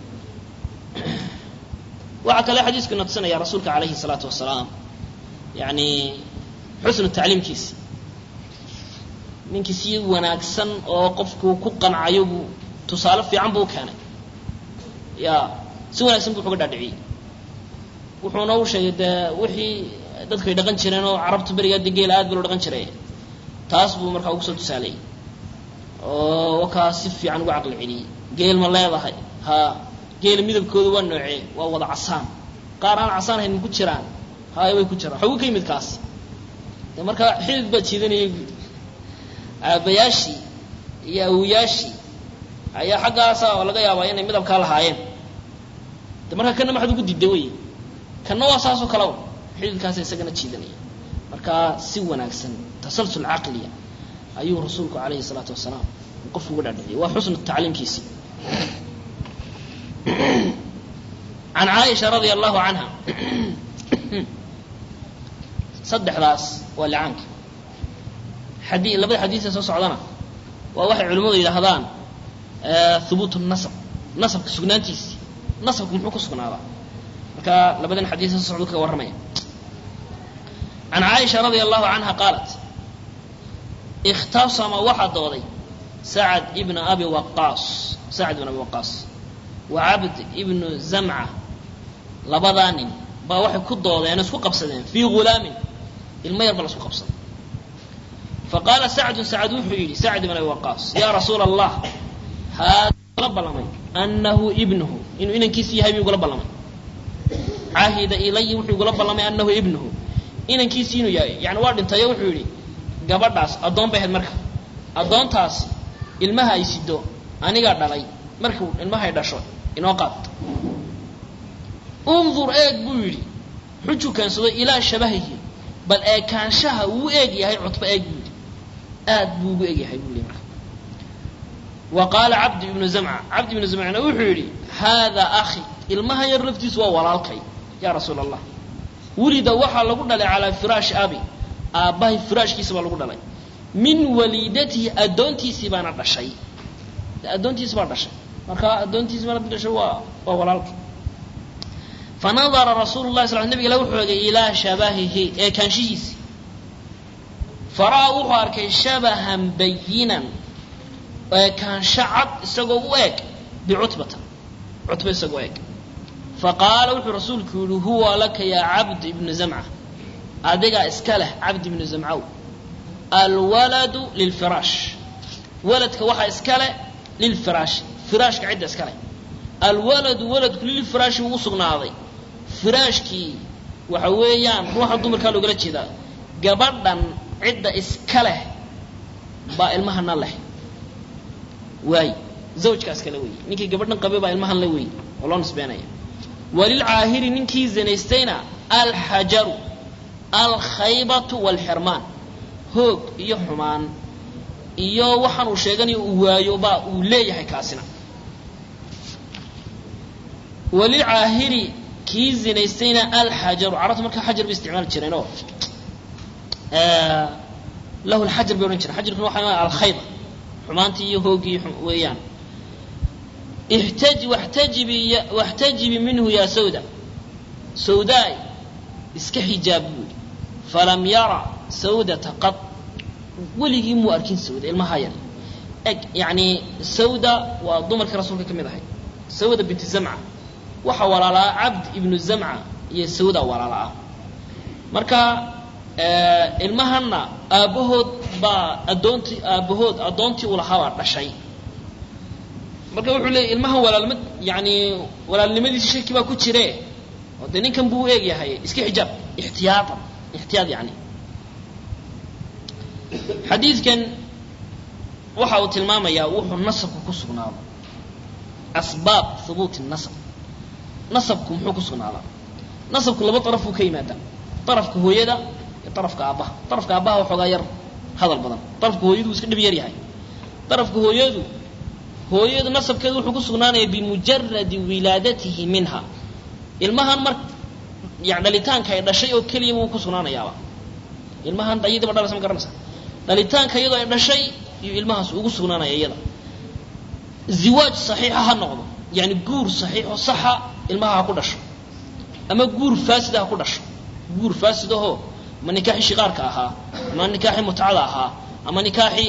waxaa kale xadiisku ina tusinaya rasuulka calayhi الsalaatu wasalaam yani xusnu tacliimkiisi ninkii si wanaagsan oo qofku ku qancayo buu tusaale fiican buu keenay ya si wanaagsan buu uga dhaadhiciyey wuxuuna u sheegay dee wixii dadku ay dhaqan jireen oo carabta berigaa de geela aad ba loo dhaqan jiray taas buu markaa ugu soo tusaalayay oo wakaa si fiican uga caqli celiyey geel ma leedahay ha geela midabkooda waa noocee waa wada casaan qaar aan casaan hayn ku jiraan hay way ku jiraan xagu ka yimid kaas de markaa xidid baa jiidanayay buui aabayaashii iyo awoyaashii ayaa xaggaasa laga yaabaa inay midabkaa lahaayeen de markaa kana maxaad ugu didda wey kana waa saasoo kale xididkaasa isagana jiidanaya markaa si wanaagsan tasalsul caqliya ayuu rasuulku calayhi salaatu wasalaam qofku uga dhaadhiciyay waa xusnu tacliimkiisi can caaisha radia allahu canha saddexdaas waa licaanka xadi labada xadiisa soo socdana waa waxay culimmadu yidhaahdaan hubuut nasab nasabka sugnaantiisi nasabka muxuu ku sugnaadaa marka labadan xadiis soo socdu kaga warramaya can caaisha radia allahu canha qaalat ikhtasama waxaa dooday sacad ibna abi waqaas sacad ibn abi waqaas wa cabd ibnu zamca labadaa nin baa waxay ku doodeen isku qabsadeen fii ghulaamin ilmo yar ba la isku qabsaday faqaala sacdun sacad wuxuu yidhi sacd ibn abi waqaas yaa rasuula allah haada gula ballamay annahu ibnuhu inuu inankiisi yahay buu igula ballamay cahida ilaya wuxuu igula ballamay annahu ibnuhu inankiisi inuu yahay yani waa dhintayo wuxuu yidhi gabadhaas addoon bay ahayd marka addoontaasi ilmaha ay sido anigaa dhalay markuu ilmahay dhasho inoo qaad undur eeg buu yidhi xujuu keensado ilaa shabahihi bal eekaanshaha uu eeg yahay cutba eeg buu yidhi aad buu ugu eg yahay buu yidhi marka wa qaala cabdi ibnu zamca cabdi ibnu zamcna wuxuu yidhi haadaa akhi ilmaha yar laftiisu waa walaalkay yaa rasuula allah wulida waxaa lagu dhalay calaa firaashi abi aabbahay firaashkiisa baa lagu dhalay min waliidatihi addoontiisii baana dhashay addoontiisi baa dhashay marka addoontiisi baana dhashay waa waa walaalka fanadara rasuulu lahi sal nabig ila wuxuu egay ilaa shabahihi ee kaanshihiisi fara'aa wuxuu arkay shabahan bayinan ee kaansho cad isagoo u eg bicutbata cutba isagoo eg faqaala wuxuu rasuulku yihi huwa laka yaa cabd ibnu zamca adigaa iska leh cabd ibnu zamcow alwaladu lilfiraash waladka waxaa iska leh lilfiraash firaashka cidda iska leh alwaladu waladku lilfiraashi wuu usugnaaday firaashkii waxa weeyaan ruuxa dumarkaa loogala jeedaa gabadhan cidda iska leh baa ilmahana leh waay zawjkaas kale wey ninkii gabadhan qabay baa ilmahan le wey oo loo nisbeenaya walilcaahiri ninkii zinaystayna alxajaru alkhaybatu walxirmaan hoog iyo xumaan iyo waxaan uu sheeganayo uu waayo baa uu leeyahay kaasina walilcaahiri kii zinaystayna alxajaru carabta markaa xajar bay isticmaali jireen oo lahu lxajar bay odhan jireen xajarkuna waxa alkhayba xumaantii iyo hoogii weeyaan ihtaji waxtajibi waxtajibi minhu yaa sawda sawdaay iska xijaab buu yidhi falam yara sawdata qad weligii muu arkin sawda ilmaha yar eg yani sawda waa dumarkii rasuulka ka mid ahay sawda binti zamca waxaa walaalaa cabd ibnu zamca iyo sawda walaala ah marka ilmahanna aabbahood baa addoontii aabbahood addoontii uu lahaa baa dhashay marka wuxuu leeyay ilmahan walaalma yani walaalnimadiisi shaki baa ku jire oo dee ninkan buu u eeg yahay iska xijaab ixtiyaatan ixtiyaad yani xadiidkan waxa uu tilmaamayaa wuxuu nasabku ku sugnaado asbaab hubuuti nasab nasabku muxuu ku sugnaadaa nasabku laba darafuu ka yimaadaa darafka hooyada iyo darafka aabbaha darafka aabbaha waxoogaa yar hadal badan darafka hooyadu wuu iska dhib yar yahay darafka hooyadu hooyadu nasabkeedu wuxuu ku sugnaanaya bimujaradi wilaadatihi minha ilmahan mar yani dhalitaanka ay dhashay oo keliya wuu ku sugnaanayaaba ilmahan iyadiiba dhalaysa ma garanaysa dhalitaanka iyadoo ay dhashay iyo ilmahaas ugu sugnaanaya iyada ziwaaj saxiixa ha noqdo yani guur saxiixo saxa ilmaha ha ku dhasho ama guur faasida ha ku dhasho guur faasidahoo ama nikaaxi shiqaarka ahaa ama nikaaxi mutcada ahaa ama nikaaxi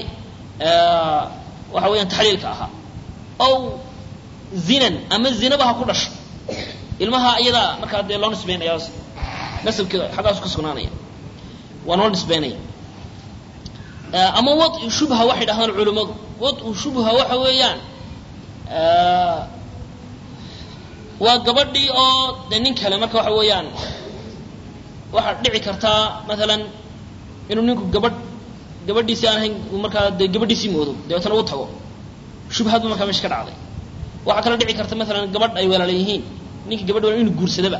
waxa weeyaan taxliilka ahaa ow zinan ama zinaba ha ku dhasho ilmaha iyadaa markaa dee loo nisbeynaya nasabkeeda xaggaasu ka sugnaanaya waa loo nisbeynaya ama wadu shubha waxay dhahdaan culimmadu wadu shubha waxa weeyaan waa gabadhii oo de nin kale marka waxa weeyaan waxaa dhici kartaa maalan inuu ninku gabadh gabadhiisii aan ahayn markaa dee gabadhiisii moodo dabeetana u tago shubhadba markaa meesha ka dhacday waxaa kale dhici karta maalan gabadh ay walaala yihiin ninka gabadh wala inu guursadaba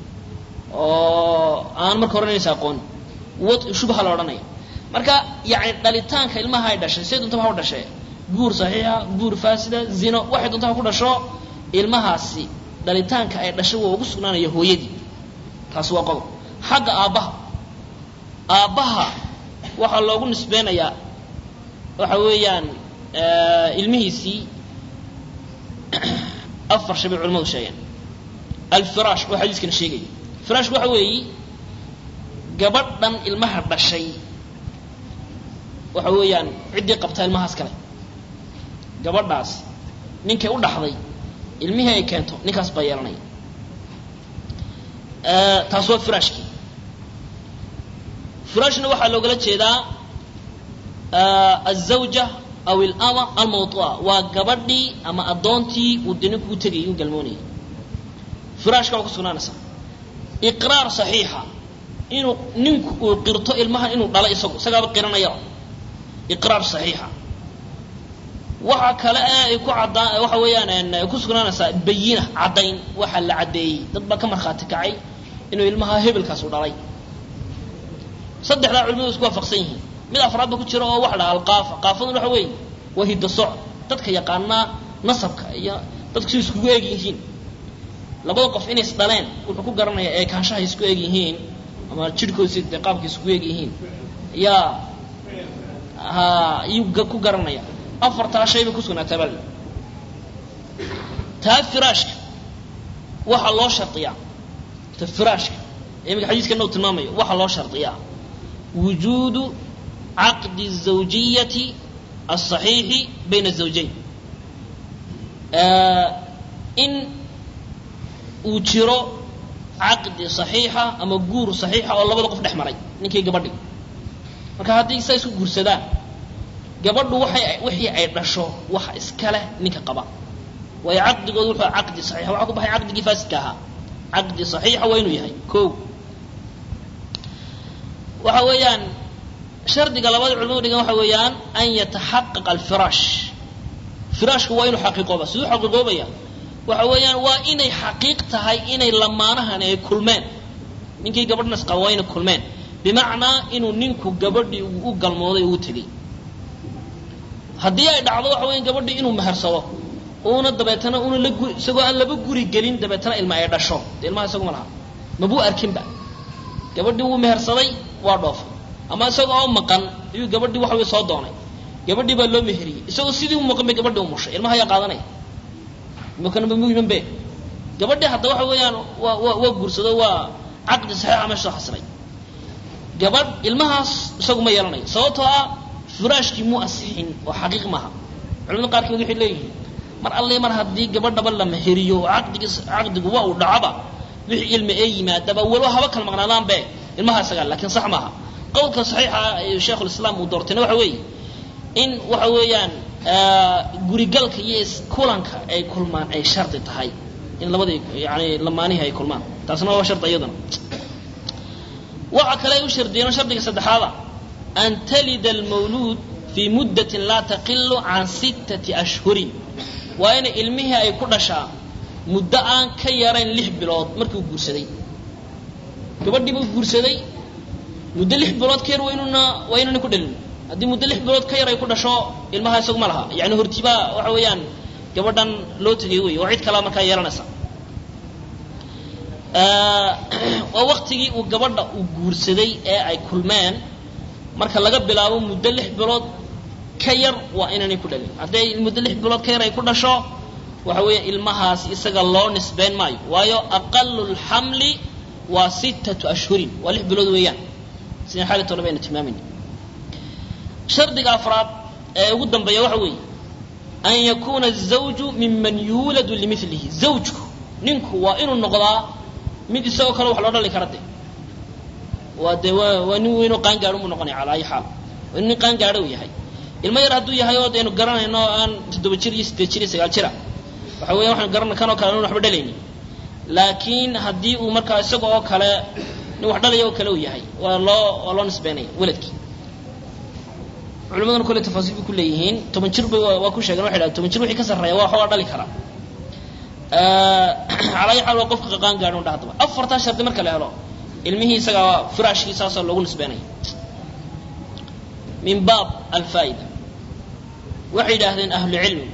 oo aan marka horanaysa aqoon wad shubha la odhanaya marka yani dhalitaanka ilmaha ay dhashay say dontaba ha u dhashee guur saxiixa guur faasida zino waxay doonta ha ku dhasho ilmahaasi dhalitaanka ay dhashay waa ugu sugnaanaya hooyadii taasi waa qodob xagga aabbaha aabbaha waxaa loogu nisbeynayaa waxa weeyaan ilmihiisii afar shay bay culamadu sheegeen alfiraash oo xadiiskana sheegaya firaashku waxa weeyi gabadhan ilmaha dhashay waxa weeyaan ciddii qabtaa ilmahaas kale gabadhaas ninkay u dhaxday ilmihii ay keento ninkaas baa yeelanaya taas waa firaashkii firaashna waxaa loogala jeedaa azawja aw ilama almawduuca waa gabadhii ama addoontii uu de ninku u tegayay u galmoonayay firaashka waa ku sugnaanaysaa iqraar saxiixa inuu ninku uu qirto ilmahan inuu dhalo isagu isagaaba qiranayaba iqraar saxiixa waxa kale ee ay ku caddaan waxa weeyaan ay ku sugnaanaysaa bayina caddayn waxa la caddeeyey dad baa ka markhaati kacay inuu ilmaha hebelkaas u dhalay saddexdaa culimadu isku waafaqsan yihiin mid afraad ba ku jira oo waxa dhaha alqaafa qaafaduna waxa weeye waa hiddasoc dadka yaqaanaa nasabka iyo dadku si iskugu eeg yihiin labada qof inay is dhaleen wuxuu ku garanayaa ee kaanshaha isku eeg yihiin ama jidhkoodsi dee qaabka iskugu eeg yihiin yaa ha iyuu ku garanaya afartaa shay bay ku sugnaataa bal taa firaashka waxaa loo shardiyaa ta firaashka imika xadiiskana uu tilmaamayo waxaa loo shardiyaa wujuudu caqdi الزawjiyati الصaxiixi bayna الزawjayn in uu jiro caqdi صaxiixa ama guur صaxiixa oo labada qof dhex maray ninkii gabadhi marka haddii saa isku guursadaan gabadhu waxay wixii ay dhasho waxa iska leh ninka qaba waayo caqdigooda wuxuu caqdi saxiixa waxaa ku baxay caqdigii faasidka ahaa caqdi saxiixa waa inuu yahay ko waxa weeyaan shardiga labada culimadu dhigan waxa weeyaan an yataxaqaqa alfiraash firaashku waa inuu xaqiiqooba siduu xaqiiqoobaya waxa weeyaan waa inay xaqiiq tahay inay lamaanahan ay kulmeen ninkii gabadhnas qaba waa inay kulmeen bimacnaa inuu ninku gabadhii u galmooday uu tegey haddii ay dhacdo waxa weya gabadhii inuu mehersado uuna dabeetana una la guri isagoo aan laba guri gelin dabeetana ilma ay dhasho dee ilmaha isagu ma laha mabuu arkinba gabadhii wuu mehersaday waa dhoofay ama isaga oo maqan ayuu gabadhii waxa wey soo doonay gabadhii baa loo meheriyey isagoo sidii u maqan bay gabadhii u mushay ilmaha ayaa qaadanaya imakana muhiman be gabadhii hadda waxa weeyaan waa waa waa guursado waa caqdi saxiixa meesha soo xasiray gabadh ilmahaas isagu ma yeelanayo sababtoo ah firaashkii muu asixin oo xaqiiq maaha culamada qaarkood waxay leeyihiin mar alle mar haddii gabadhaba la meheriyo oo caqdigi caqdigu waa uu dhacaba wixii ilmi ee yimaadaba walo haba kala maqnaadaanbe ilmaha isagaa lakiin sax maaha qowlka saxiixa ee sheikhulislaam uu doortayna waxa weeye in waxa weeyaan gurigalka iyo kulanka ay kulmaan ay shardi tahay in labadii yani lamaanihii ay kulmaan taasna waa shardi iyaduna waxa kale ay u shardiyeen shardiga saddexaada an talida almawluud fii muddatin laa taqilu can sittati ashhurin waa inay ilmihii ay ku dhashaa muddo aan ka yarayn lix bilood markii uu guursaday gabadhiiba u guursaday muddo lix bilood ka yar waynuna waa inuna ku dhalin haddii muddo lix bilood ka yar ay ku dhasho ilmaha isagu ma laha yani hortibaa waxa weeyaan gabadhan loo tegay wey oo cid kalea markaa yeelanaysa waa waktigii uu gabadha uu guursaday ee ay kulmeen marka laga bilaabo muddo lix bilood ka yar waa inaanay ku dhalin hadday muddo lix bilood ka yar ay ku dhasho waxa weeya ilmahaas isaga loo nisbeyn maayo waayo aqalu lxamli waa sittatu ashhurin waa lix bilood weeyaan sida xaalit hore baynu tilmaamayna shardiga afraad ee ugu dambeeya waxa weeye an yakuna الزawju miman yuuladu limilihi zawjku ninku waa inuu noqdaa mid isagoo kale wax loo dhali kara de waa dee waa waa nin weynoo qaangaadho buu noqonaya calaa ayi xaal waa nin qaangaadho uu yahay ilmo yar hadduu yahay oo deenu garanayno aan toddoba jir iyo siddeed jir iyo sagaal jira waxa weya waxaan garana kan oo kale an waxba dhalaynin laakiin haddii uu markaa isaga oo kale nin wax dhalaya oo kale uu yahay waa loo waa loo nisbeynaya weladkii culimaduna kole tafaasiil bay ku leeyihiin toban jir bay waa ku sheegen waxay dhahen toban jir wixii ka sarreeya waa waxoogaa dhali karaa calaa ayi xaal waa qofka qaqaan gaadho dha hadaba afartaa shardi marka la helo ilmihii isagaa firaashkii saasoo loogu nisbeynaya min baab alfaa'ida waxay yidhaahdeen ahlucilmi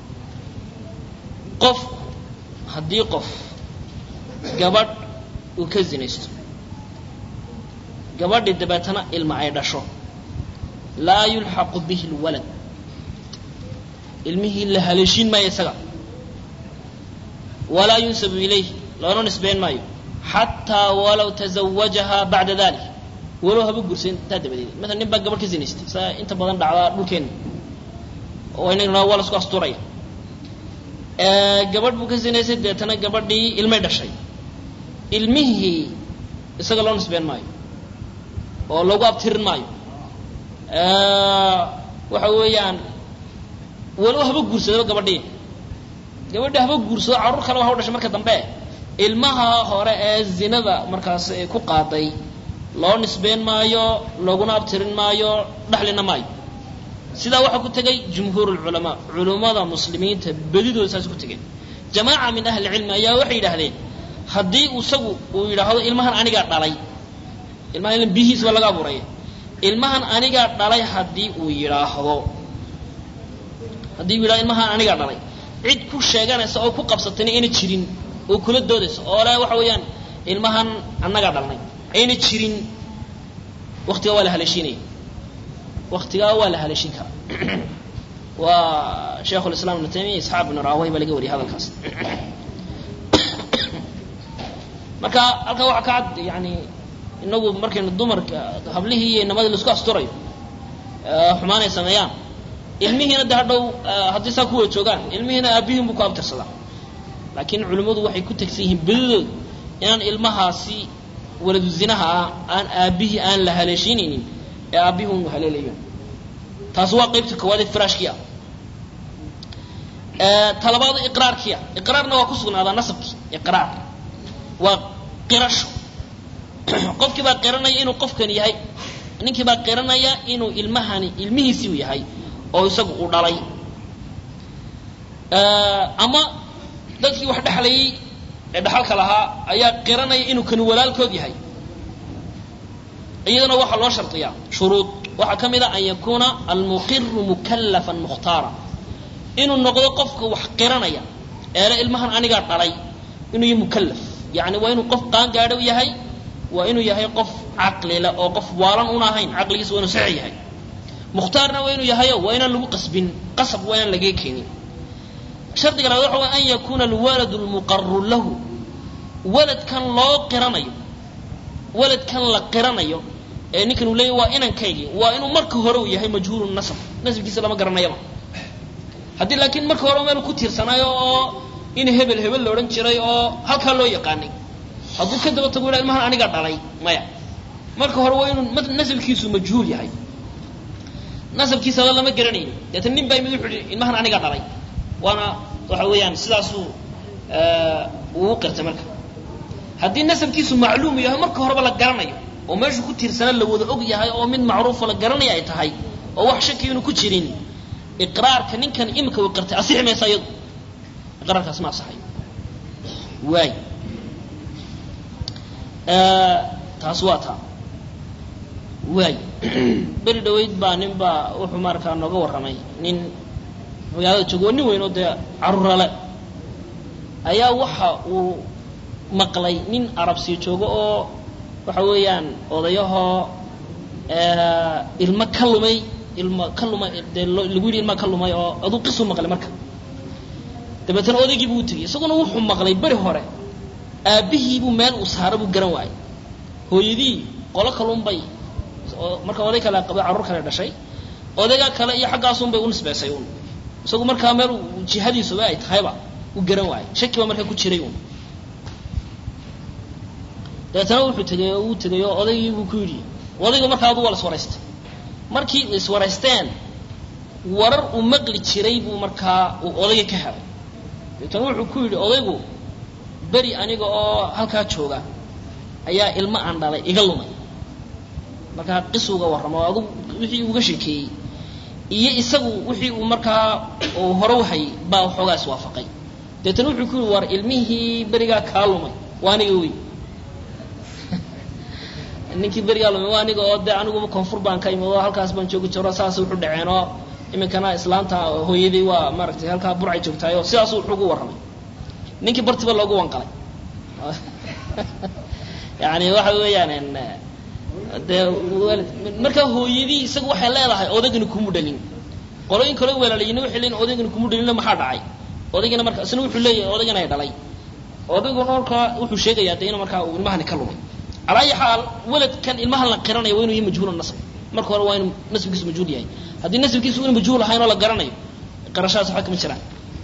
qof haddii qof gabadh uu ka zinaysto gabadhii dabeetana ilma ay dhasho laa yulxaqu bihi lwalad ilmihii la haleeshiin maayo isaga walaa yunsabu ilayh loona nisbeyn maayo xataa walaw tazawajaha bacda dalik walow haba gursan intaa dabadeed maala nin baa gabadh ka zinaystay saa inta badan dhacdaa dhulkeena oo inagna waa lasku asturaya gabadh buu ka zinaystay deetana gabadhii ilmay dhashay ilmihii isaga loo nisbeyn maayo oo lagu abtirin maayo waxa weeyaan walow haba guursadaba gabadhii gabadhii haba guursado carruur kale waa dhashay marka dambe ilmaha hore ee zinada markaas ku qaaday loo nisbeyn maayo looguna abtirin maayo dhexlina maayo sidaa waxaa ku tegay jumhuur lculamaa culummada muslimiinta bedidooda saas ku tegeen jamaaca min ahli cilmi ayaa waxay yidhaahdeen haddii isagu uu yidhaahdo ilmahan anigaa dhalay ilmahan il bihiis baa laga abuuray ilmahan anigaa dhalay haddii uu yidhaahdo haddii uu yidhahdo ilmahan anigaa dhalay cid ku sheeganaysa oo ku qabsatayna ayna jirin oo kula doodaysa oo le waxa weeyaan ilmahan annagaa dhalnay ayna jirin waktigaa waa la haleeshiinaya waktigaa waa la haleeshin karaa waa sheikhu lislam ibnu taymiya isxaaq ibnu raaway baa laga wariyay hadalkaas marka halkaa waxaa ka cad yani inagu markaynu dumarka hablihii iyo inamadii laisku asturayo xumaan ay sameeyaan ilmihiina de hadhow haddii saa kuwa joogaan ilmihiina aabihiin buu ku abtirsadaa laakiin culimmadu waxay ku tegsan yihiin bedidooda inaan ilmahaasi waladu zinaha ah aan aabihii aan la haleeshiinaynin ee aabihii unu haleelayo taasi waa qaybta koowaad ee firaashkii ah talabaada iqraarkii ah iqraarna waa ku sugnaadaa nasabkii iqraar waa qirasho qofkii baa qiranaya inuu qofkan yahay ninkii baa qiranaya inuu ilmahani ilmihiisii u yahay oo isagu uu dhalay ama dadkii wax dhexlayay ee dhaxalka lahaa ayaa qiranaya inuu kani walaalkood yahay iyadana waxaa loo shardiyaa shuruud waxaa ka mid a an yakuuna almuqiru mukallafan mukhtaara inuu noqdo qofka wax qiranaya eele ilmahan anigaa dhalay inuu yahay mukallaf yani waa inuu qof qaangaadho yahay waa inuu yahay qof caqlile oo qof waalan una ahayn caqligiisa waa inuu sax yahay mukhtaarna waa inuu yahayo waa inaan lagu qasbin qasab waa inaan laga keenin shardiga labaad waxa way an yakuuna alwaladu lmuqaru lahu waladkan loo qiranayo waladkan la qiranayo ee ninkan uu leeyahy waa inankaygii waa inuu marka hore uu yahay majhuulu nasab nasabkiisa lama garanayaba haddii laakiin marka hore meel ku tiirsanaayo oo in hebel hebel la odhan jiray oo halkaa loo yaqaanay hadduu ka daba tago ila ilmahan anigaa dhalay maya marka hore waa inuu nasabkiisu majhuul yahay nasabkiisaba lama garanayni deetana nin baa imid wuxuu ihi ilmahan anigaa dhalay waana waxa weeyaan sidaasuu uu qirtay marka haddii nasabkiisu macluum yahay marka horeba la garanayo oo meeshu ku tiirsana la wada og yahay oo mid macruufa la garanaya ay tahay oo wax shaki inu ku jirin iqraarka ninkan imika uu qirtay asixi maysa iyadu iqraarkaas ma asaxayo waay taas waa taa waay beri dhaweyd baa nin baa wuxuu markaa nooga warramay nin magaalada joogo waa nin weyn oo dee carurale ayaa waxa uu maqlay nin arabsiyo joogo oo waxa weeyaan odayahoo ilmo ka lumay ilmo ka lumay dee lagu yidhi ilma ka lumay oo aduu qisu maqlay marka dabeetana odaygii buu u tegey isaguna wuxuu maqlay beri hore aabbihiibuu meel uu saara buu garan waayey hooyadii qolo kalunbay marka oday kale qabay carruur kale dhashay odaygaa kale iyo xaggaasunbay u nisbeysay un isagu markaa meel jihadiisuba ay tahayba u garan waayey shaki baa markaa ku jiray un dabeetana wuxuu tegay oo uu tegay oo odaygii buu ku yidhi odaygu markaa adu waa la iswaraystay markii iswaraysteen warar uu maqli jiray buu markaa uu odayga ka helay dabeetana wuxuu ku yidhi odaygu beri aniga oo halkaa jooga ayaa ilmo aan dhalay iga lumay markaa qis uga warramo adu wixii uga sheekeeyey iyo isagu wixii uu markaa uu hore u hayay baa waxoogaa iswaafaqay deetana wuxuu ku yidhi war ilmihii berigaa kaa lumay waa aniga wey ninkii berigaa lumay waa aniga oo dee aniguba koonfur baan ka imid oo halkaas baan joogi jiro saas wuxu dhaceen oo iminkana islaanta hooyadii waa maaragtay halkaa burcay joogtahay oo sidaasuu wuxuu ugu warramay ninkii bartiba loogu wanqalay yani waxa weeyaan dee markaa hooyadii isagu waxay leedahay odaygani kuma dhalin qolooyin kale weelaalayina waxay leeyihin odaygani kuma dhalinna maxaa dhacay odaygana marka isna wuxuu leeyahay odaygana ay dhalay odayguna markaa wuxuu sheegayaa de inu markaa uu ilmahani ka lumay calaa ayi xaal weladkan ilmahan la qiranaya waa inuu yahay majhuul nasb marka hore waa inuu nasbkiisu majhuul yahay haddii nasbkiisu inu majhuul ahayn oo la garanayo qarashadaas waxba kama jiraan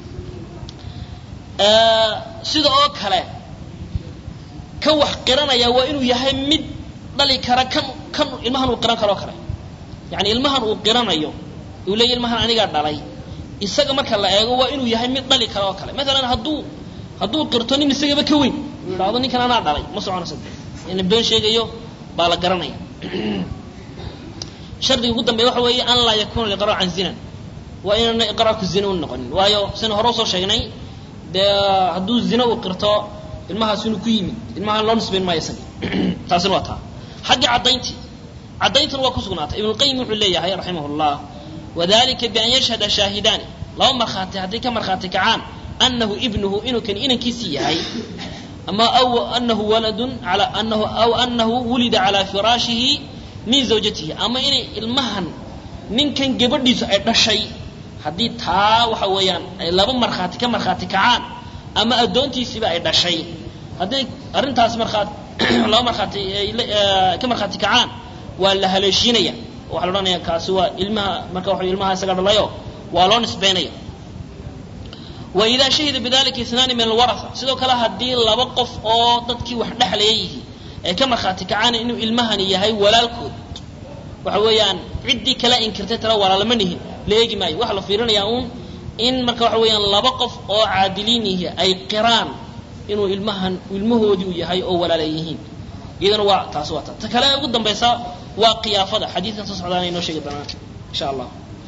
sida oo kale ka wax qiranaya waa inuu yahay mid dhali kara kan kan ilmahan uu qiran karoo kale yani ilmahan uu qiranayo uu leeya ilmahan anigaa dhalay isaga marka la eego waa inuu yahay mid dhali kara oo kale maalan hadduu hadduu qirto nin isagaba ka weyn dhahdo ninkan anaa dhalay ma soconaysa in been sheegayo baa la garanaya shardiga ugu dambeya waxa weeye an laa yakuna liqrar can zinan waa inaana iqraarku zina u noqonin waayo sina hore usoo sheegnay dee hadduu zina uu qirto ilmahaas inuu ku yimid ilmaha loo nisbayn maayo isaga taasina waa taa xagga caddayntii caddayntuna waa ku sugnaatay ibnulqayim wuxuu leeyahay raximah llah wadalika bian yashhada shaahidaani laba markhaati hadday ka markhaati kacaan anahu ibnuhu inuu kan inankiisii yahay ama aw anahu waladun ala anahu aw anahu wulida calaa firaashihi min zawjatihi ama inay ilmahan ninkan gabadhiisu ay dhashay haddii taa waxa weeyaan ay laba markhaati ka markhaati kacaan ama addoontiisiiba ay dhashay hadday arrintaas markhaat laba markhaati ka markhaati kacaan waa la haleeshiinaya waxaa la odhanaya kaasi waa ilmaha marka waxa ilmaha isaga dhalayo waa loo nisbaynaya wa idaa shahida bidalika inaani min alwaraa sidoo kale haddii laba qof oo dadkii wax dhexlaya yihi ay ka markhaati kacaan inuu ilmahani yahay walaalkood waxa weeyaan ciddii kala inkirtay tala walaalama nihin la eegi maayo waxaa la fiirinayaa uun in marka waxa weeyaan laba qof oo caadiliin yihi ay qiraan inuu ilmahan ilmahoodii uu yahay oo walaala yihiin iyadana waa taasi waa ta ta kale ugu dambaysa waa qiyaafada xadiidkan soo socdaana inoo sheegi doonaa insha allah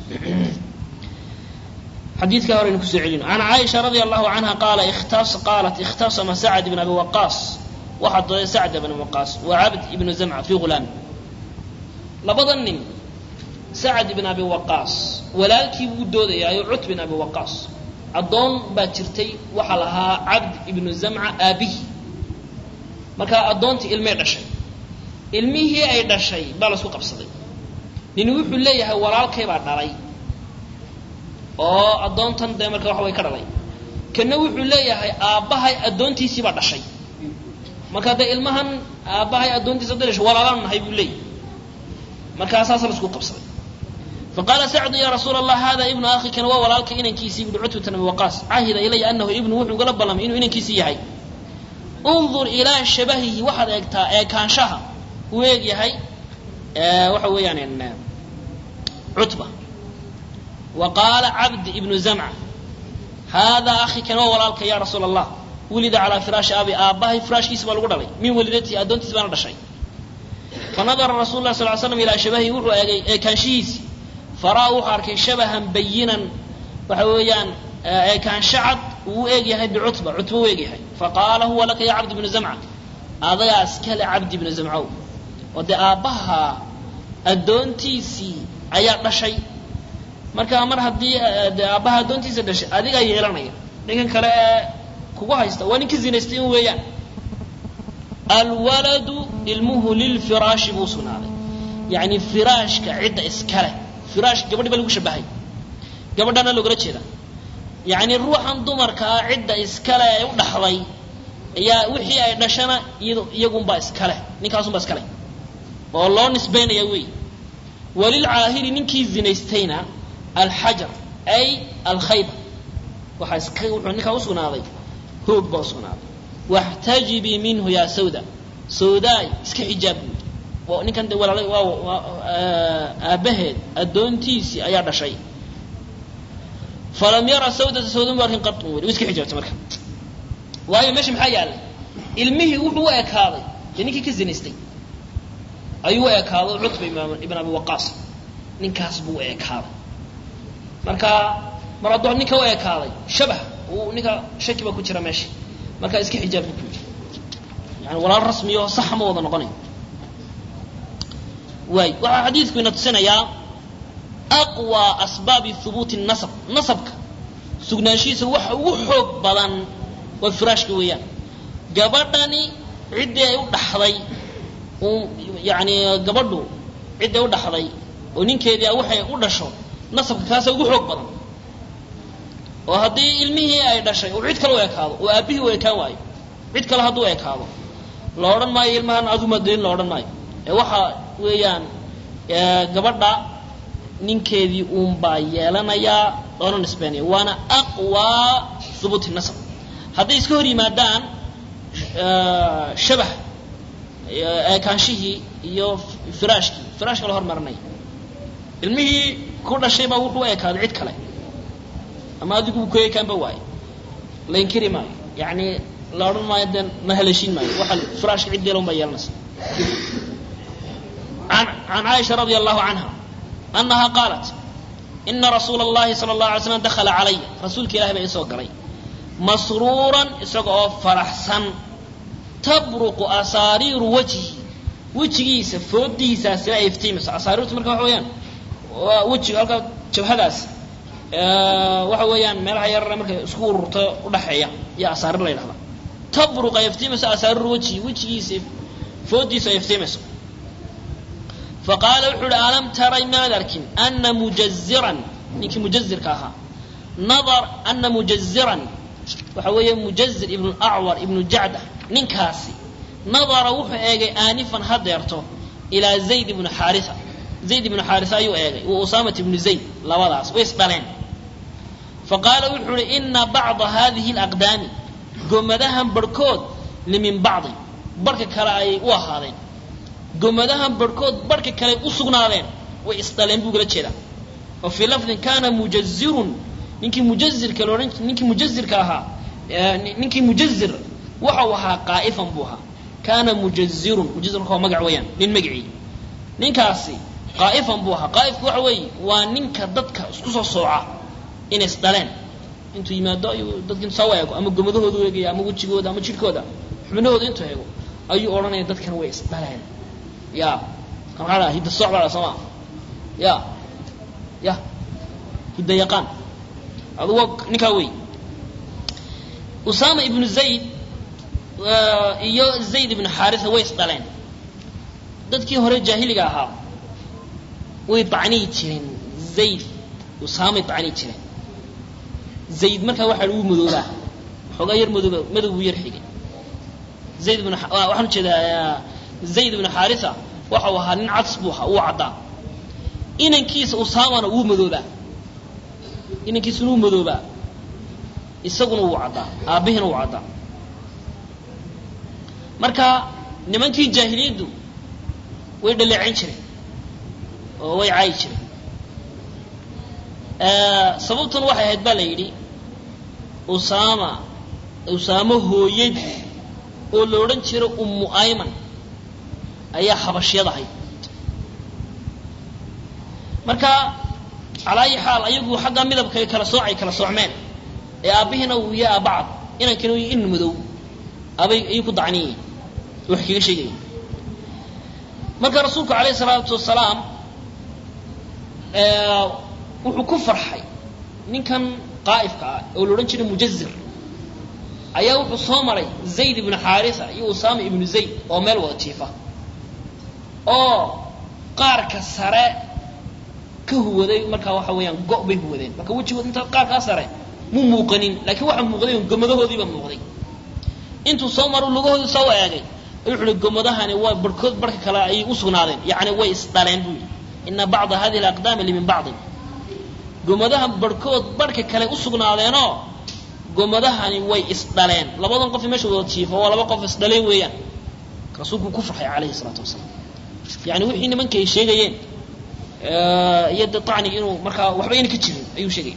xadiidka hore aynu kusoo celino can caaisha radia allahu canha qaala ikhtas qaalat ikhtasama sacd ibn abi waqaas waxaa dooday sacd ibn waqaas wa cabd ibnu zamca fi ghulaam labada nin sacd ibn abi waqaas walaalkii buu doodayaayo cut bin abi waqaas addoon baa jirtay waxaa lahaa cabd ibnu zamca aabihi markaa addoontii ilmay dhashay ilmihii ay dhashay baa laisku qabsaday nin wuxuu leeyahay walaalkay baa dhalay oo addoontan dee marka waxa way ka dhalay kana wuxuu leeyahay aabbahay addoontiisii baa dhashay marka dee ilmahan aabbahay addoontiisa da dhashay walaalaan nahay buu leeyahay markaa saasa laisku qabsaday faqaala sacdu ya rasuula allah hada ibnu akhi kan waa walaalka inankiisii buhi cutbata abi waqaas cahida ilaya anahu ibnu wuxuu gala ballamay inuu inankiisii yahay undur ilaa shabahihi waxaad eegtaa eekaanshaha uu eeg yahay waxa weeyaan cutba wa qaala cabd ibnu zamca hada akhi kan waa walaalka ya rasuula allah wulida calaa firaashi abi aabbahay firaashkiisi baa lagu dhalay min walidatihi addoontiis baana dhashay fanadara rasul lah sal l slam ilaa shabahihi wuxuu eegay eekaanshihiisii faraa wuxuu arkay shabahan bayinan waxa weeyaan eekaansho cad uu u eeg yahay bicutba cutba u eeg yahay faqaala huwa laka ya cabd ibnu zamca adagaa iskale cabdi ibnu zamcow oo dee aabbaha addoontiisii ayaa dhashay marka mar haddii dee aabbaha addoontiisa dhashay adigaa yeelanaya ninkan kale ee kugu haysta waa ninka zinaystay in weeyaan alwaladu ilmuhu lilfiraashi buu sugnaaday yacni firaashka cidda iskale firaash gabadhi ba lagu shabahay gabadhana loogala jeeda yacni ruuxan dumarkaa cidda iskale ee u dhaxday ayaa wixii ay dhashana iyad iyagunbaa iskale ninkaasunbaa iskale oo loo nisbaynaya wey walilcaahiri ninkii zinaystayna alxajar ay alkhayba waxaa iska wuxuu ninkaa usugnaaday hoog baa usugnaaday waxtajibii minhu yaa sawda sawdaay iska xijaab buui ninkan de walaala waa aabbaheed addoontiisii ayaa dhashay falam yara sawdata sawda mu arkin qatun weli iska xijaabtay marka waayo meesha maxaa yaallay ilmihii wuxuu u ekaaday dee ninkii ka zinaystay ayuu u ekaaday cutba ibn abi waqaas ninkaas buu u ekaaday marka mar hadduu ninka u ekaaday shabah uu ninka shaki baa ku jira meesha marka iska xijaab buu ku yidhi yani walaal rasmiyo saxa ma wada noqonayo waay waxaa xadiidku ina tusinayaa aqwى asbaabi hubuuti nasab nasabka sugnaanshihiisa waxa ugu xoog badan waa firaashka weeyaan gabadhani ciddii ay u dhaxday yani gabadhu ciddii u dhaxday oo ninkeedii waxay u dhasho nasabka kaasa ugu xoog badan oo haddii ilmihii ay dhashay uu cid kale u ekaado oo aabbihii u ekaan waayo cid kale hadduu ekaado la odhan maayo ilmahan aduma delin la odhan maayo ee waxa weeyaan gabadha ninkeedii uun baa yeelanayaa loona nisbeynaya waana aqwaa hubuuti nasab hadday iska hor yimaadaan shabah eekaanshihii iyo firaashkii firaashka la hormarinaya ilmihii ku dhashay baa wuxuu u ekaaday cid kale ama adigu ku ekaanba waayo la inkiri maayo yani la odhan maayo dee ma haleeshiin maayo waxa firaashka cid yeelan baa yeelanaysa an can caaisha radia allahu canha anaha qaalat ina rasuula اllahi salى اllahu alay slam dakhala calaya rasuulka ilahi baa isoo galay masruuran isaga oo faraxsan tabruqu asaariiru wajhi wejigiisa foodihiisaasila ay iftiimayso asaariirtu marka waxa weeyaan waa wejiga halkaa jabhadaas waxa weeyaan meelaha yarare markay isku ururto udhaxeeya iyo asaarir la yidhahda tabruq ay iftiimayso asaariiru wajhi wejigiisa foodiisu ay iftiimayso faqaala wuxuu uhi alam taray maad arkin ana mujaziran ninkii mujazirka ahaa nadar ana mujaziran waxa weeye mujazir ibnu acwar ibnu jacda ninkaasi nadara wuxuu eegay aanifan hadeerto ilaa zayd ibnu xaaria zayd ibnu xaaria ayuu eegay wa usaamat ibnu zayd labadaas way isdhaleen faqaala wuxuu uhi ina bacda hadihi alaqdaami gomadahan barhkood limin bacdi barhka kale ayay u ahaadeen gomadahan barhkood barhka kale u sugnaadeen way isdhaleen buu gala jeedaa oo fii lafdin kana mujazirun ninkii mujazirka laodhan ninkii mujazirka ahaa ninkii mujazir waxau ahaa qaa'ifan buu ahaa kana mujazirun mujazirka waa magac weeyaan nin magicii ninkaasi qaa'ifan buu ahaa qaa'ifku waxa weeye waa ninka dadka isku soo sooca inay isdhaleen intuu yimaado ayuu dadka intu soo eego ama gomadahooda eegaya ama wejigooda ama jidhkooda xubnahooda intuu eego ayuu odhanaya dadkan way isdhaleen ya maxaa dhaa hidda sooc baa dhaa sooma ya ya hidda yaqaan adugo ninkaa wey usama ibnu zayd iyo zayd ibnu xaarisa way isdhaleen dadkii hore jaahiliga ahaa way bacniyi jireen zayd usaamay bacniyi jireen zayd markaa waxaa ugu madoobaa xoogaa yar madooba madow buu yar xigay zayd ibn waxaan ujeedaa zayd ibnu xaarisa waxau ahaa nin cads buu ahaa uu caddaa inankiisa usaamana wuu madoobaa inankiisuna wuu madoobaa isaguna wuu caddaa aabbihina wuu caddaa marka nimankii jaahiliyaddu way dhaleecayn jireen oo way caayi jireen sababtuna waxay ahayd baa la yidhi usaama usaamo hooyadii oo la odhan jiro ummu ayman ayaa xabashyad ahayd marka calaa ayi xaal ayagu xaggaa midabka kala soocay kala soocmeen ee aabbihiina uu ya aabacad inankina uu in madow abay ayuu ku dacniyiin wax kaga sheegaya marka rasuulku alayh salaatu wasalaam wuxuu ku farxay ninkan qaa'ifka ah oo la odhan jiray mujazir ayaa wuxuu soo maray zayd ibnu xaarisa iyo usaama ibnu zayd oo meel wada jiifa oo qaarka sare ka huwaday markaa waxa weeyaan go' bay huwadeen marka wejigood inta qaarkaa sare mu muuqanin laakiin waxaa muuqday gomadahoodii baa muuqday intuu soo maro lugahoodii soo eegay wuxuu uhi gomadahani waa barhkood barhka kale ayay u sugnaadeen yacni way isdhaleen buu yidhi ina bacda hadihi alaqdaami limin bacdin gomadahan barhkood barhka kale u sugnaadeenoo gomadahani way isdhaleen labadan qof meesha wada jiifa waa laba qof isdhaleen weeyaan rasuulku ku farxay calayhi salaatu wasalaam yani wixii nimanka ay sheegayeen iyo de acni inuu markaa waxba ayna ka jirin ayuu sheegay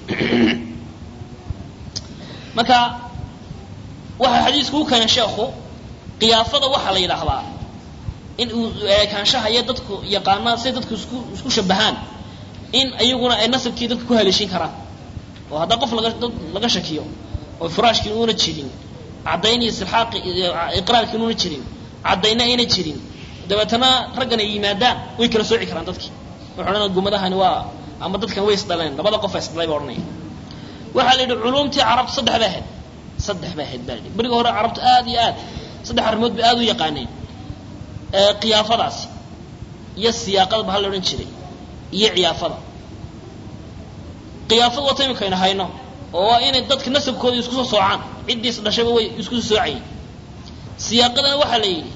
marka waxaa xadiisku u keenay sheekhu qiyaafada waxaa la yidhaahdaa in uu eekaanshaha iyo dadku yaqaanaa siay dadku isku isku shabahaan in ayaguna ay nasabkii dadka ku haleeshin karaan oo haddaa qof laga dad laga shakiyo oo furaashkii uuna jirin caddayn iyo silxaaqi iqraarkii inuuna jirin caddayna ayna jirin dabeetana raggan ay yimaadaan way kala sooci karaan dadkii wuxuu odhanaya gumadahani waa ama dadkan way isdhaleen labada qof a isdhalay baa odhanaya waxaa la yidhi culumtii carabta saddex bay ahayd saddex bay ahayd baa la yidhi berigi hore carabtu aad iyo aad saddex arrimood bay aad u yaqaaneen qiyaafadaasi iyo siyaaqada ba ha la odhan jiray iyo ciyaafada qiyaafada wata iminkaynu hayno oo waa inay dadka nasabkooda isku soo soocaan ciddii is dhashayba way isku soo soocayeen siyaaqadana waxaa la yidhi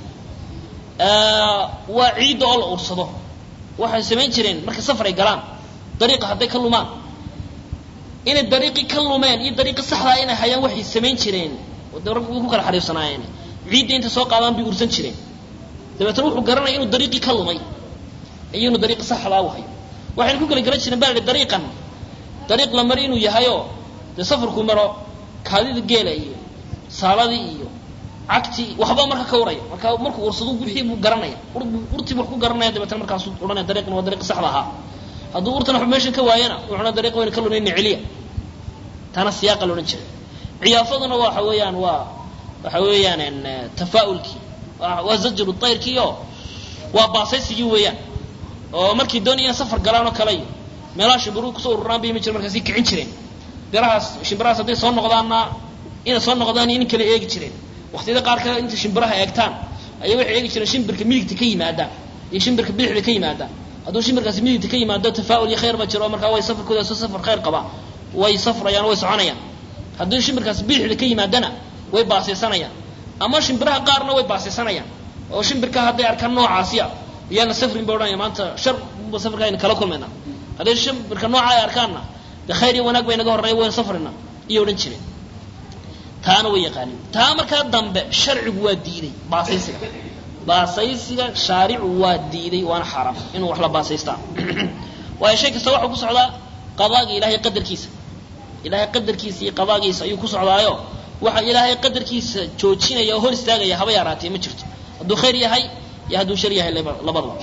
waa ciidda oo la ursado waxay samayn jireen markay safar ay galaan dariiqa hadday ka lumaan inay dariiqii ka lumeen iyo dariiqi saxdaa inay hayaan waxay samayn jireen de rag way ku kala xariifsanaayeen ciidda intay soo qaadaan bay ursan jireen dabeetana wuxuu garanaya inuu dariiqii ka lumay iyo inuu dariiqi saxdaa u hayo waxayna ku kala garan jireen baa la yidhi dariiqan dariiq la mari inuu yahayoo dee safarku maro kaadida geela iyo saaladii iyo cagtii waxba marka ka uraya marka markuu ursado wixii buu garanaya urtii buu ku garanaya dabeetana markaasuu odhanaya dariiqan waa dariiqi saxda ahaa hadduu urtan waxba meeshan ka waayana wuxuuna dariiq wayna ka lunayna celiya taana siyaaqa la odhan jiray ciyaafaduna waxa weeyaan waa waxa weeyaan tafaa'ulkii waa zajru tayrkii oo waa baasaysigii weeyaan oo markii doonaya inay safar galaan oo kale iyo meelaha shimbiruhu kusoo ururaan bay imi jireen markaasi kicin jireen birahaas shimbirahaas hadday soo noqdaanna inay soo noqdaan iyo in kale eegi jireen waqtiyada qaar kale intay shimbiraha eegtaan ayay waxay eegi jireen shimbirka midigta ka yimaadaan iyo shimbirka bidixda ka yimaadaan hadduu shimbirkaasi midigta ka yimaado tafaa'ul iyo khayr ba jiro markaa way safarkooda soo safar khayr qabaa way safrayaan way soconayaan haddii shimbirkaasi bidixda ka yimaadana way baasaysanayaan ama shimbiraha qaarna way baasaysanayaan oo shimbirka hadday arkaan noocaasiya iyaana safrin ba odhanaya maanta shar ba safarka ayna kala kulmayna hadday shimbirka nooca ay arkaanna de khayr iyo wanaag bay naga horreeya wayna safrina iyo odhan jireen taana way yaqaanin taa markaa dambe sharcigu waa diiday baasaysiga baasaysiga shaaricu waa diiday waana xaaraam inuu wax la baasaystaa waayo shay kasta waxuu ku socdaa qadaaga ilaahay qadarkiisa ilaahay qadarkiisa iyo qadaagiisa ayuu ku socdaayo waxa ilaahay qadarkiisa joojinaya oo hor istaagaya haba yaraatee ma jirto hadduu khayr yahay iyo hadduu shar yahay labadaba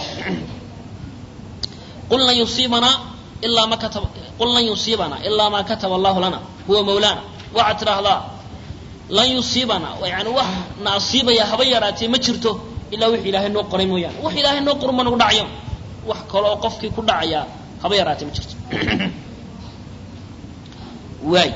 qul lan yusiibanaa ilaa ma kataba qul lan yusiibanaa ilaa maa kataba allahu lana huwa mawlaana waxaad tidhaahdaa lan yusiibanaa yani wax na asiibaya haba yaraatee ma jirto ilaa wix ilaahay noo qoray mooyaane wax ilaahay noo qoran ma nagu dhacayo wax kale oo qofkii ku dhacaya haba yaraatee ma jirto waay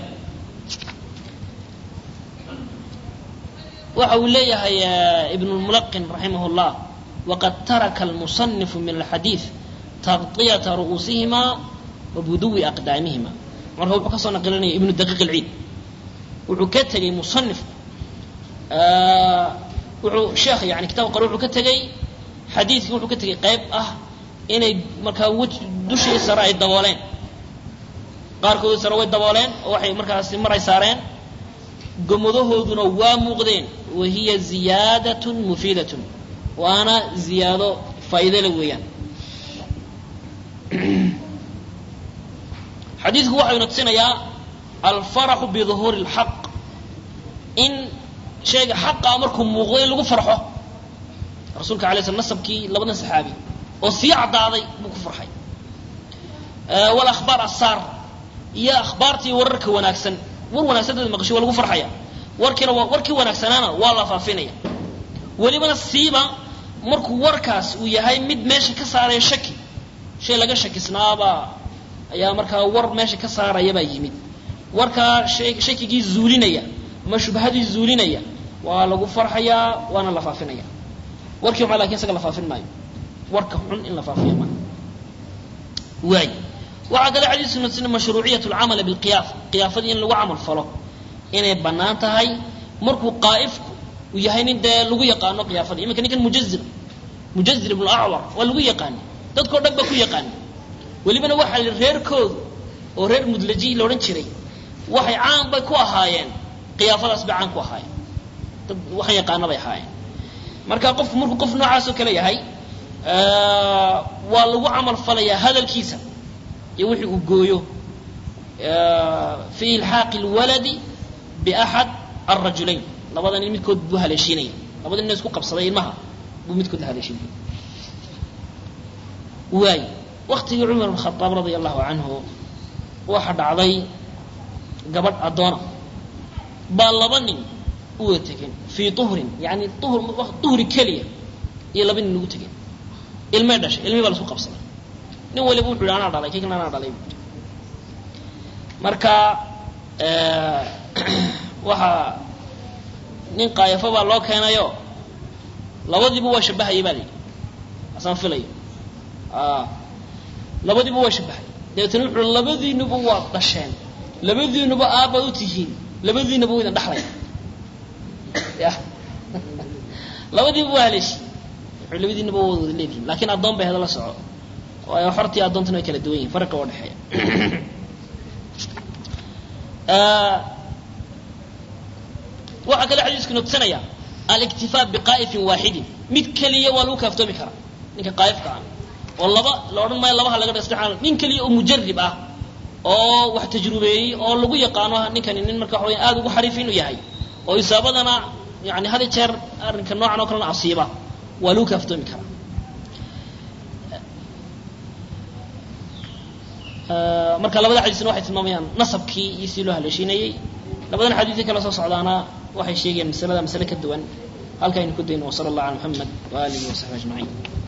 waxa uu leeyahay ibn اlmulaqin raximah اllah waqad taraka almusanifu min alxadiid taqطiyata ru'uusihima wa buduwi aqdaamihima marka wuxuu ka soo naqilinaya ibnu daqiiq اlciid wuxuu ka tegey musanifku wuxuu sheekh yani kitabka qore wuxuu ka tegey xadiidkii wuxuu ka tegey qayb ah inay markaa w dushii sare ay dabooleen qaarkoodii sare way dabooleen oo waxay markaasi maray saareen gomadahooduna waa muuqdeen wa hiya ziyaadatun mufiidatun waana ziyaado faa'iidole weeyaan xadiidku waxayna tusinayaa alfaraxu biduhuuri اlxaq in shayga xaqa markuu muuqdo in lagu farxo rasuulka alay sl nasabkii labadan saxaabi oo sii caddaaday buu ku farxay walakhbaar asaar iyo akhbaartii wararka wanaagsan war wanaagsan dad maqashay waa lagu farxaya warkiina waa warkii wanaagsanaana waa la faafinaya welibana siiba markuu warkaas uu yahay mid meesha ka saaraya shaki shay laga shakisnaabaa ayaa markaa war meesha ka saarayabaa yimid warkaa shay shakigii zuulinaya ama shubhadii zuulinaya waa lagu farxayaa waana la faafinaya warkii xuma lakin isaga la faafin maayo warka xun in la faafiya ma waay waxaa kale xadiisku natusina mashruuciyat lcamali bilqiyaaf qiyaafadii in lagu camal falo inay bannaan tahay markuu qaa'ifku uu yahay nin dee lagu yaqaano qiyaafada iminka ninkan mujazir mujazir ibnu acwar waa lagu yaqaani dadkao dhan baa ku yaqaani welibana waxaa la reerkoodu oo reer mudlaji la odhan jiray waxay caan bay ku ahaayeen qiyaafadaas bay caan ku ahaayeen dad waxaan yaqaana bay ahaayeen marka qofku markuu qof noocaas oo kale yahay waa lagu camal falayaa hadalkiisa iyo wixii uu gooyo fi ilxaaqi اlwaladi biaxad alrajulayn labada nin midkood buu haleeshiinaya labada nin isku qabsaday ilmaha buu midkood haleeshiinaya waay waktigii cumar bn khadaab radia allahu canhu waxa dhacday gabadh addoona baa laba nin u wada tegeen fii uhrin yani uhr uhri keliya iyo laba nin ugu tegeen ilmay dhashay ilmii baa lasku qabsaday nin waliba wuxu yhi anaa dhalay kii kana anaa dhalay bu yidhi marka waxaa nin qaayafo baa loo keenayo labadiiba waa shabahayay baa la yidhi asaan filayo labadiiba waa shabahay dabeetana wuxuu labadiinuba waad dhasheen labadiinuba aabbaad u tihiin labadiinaba wa idin dhaxlaya ya labadiiba waa haleeshi wuxuu labadiinaba waa wada leedihin lakin addoon bay hada la soco waayo xortii addoontana way kala duwan yihin farqa waa dhexeeya waxaa kale xadiisku nogsanaya aliktifaa biqaa'ifin waaxidin mid keliya waa lagu kaaftoomi karaa ninka qaa'ifka ah oo laba la odhan maayo labaha laga dhasta nin keliya oo mujarib ah oo wax tajrubeeyey oo lagu yaqaano ninkani nin marka waxa weya aada ugu xariif inuu yahay oo isaabadana yani had jeer arrinka noocan oo kalena asiiba waa lagu kaaftoomi karaa marka labada xadiisna waxay tilmaamayaan nasabkii iyo si loo haleeshiinayey labadan xadiisii kala soo socdaana waxay sheegayaan masalada masale ka duwan halkaynu ku dayno wasala allah ala muxamed waaalihi wasaxbi ajmaciin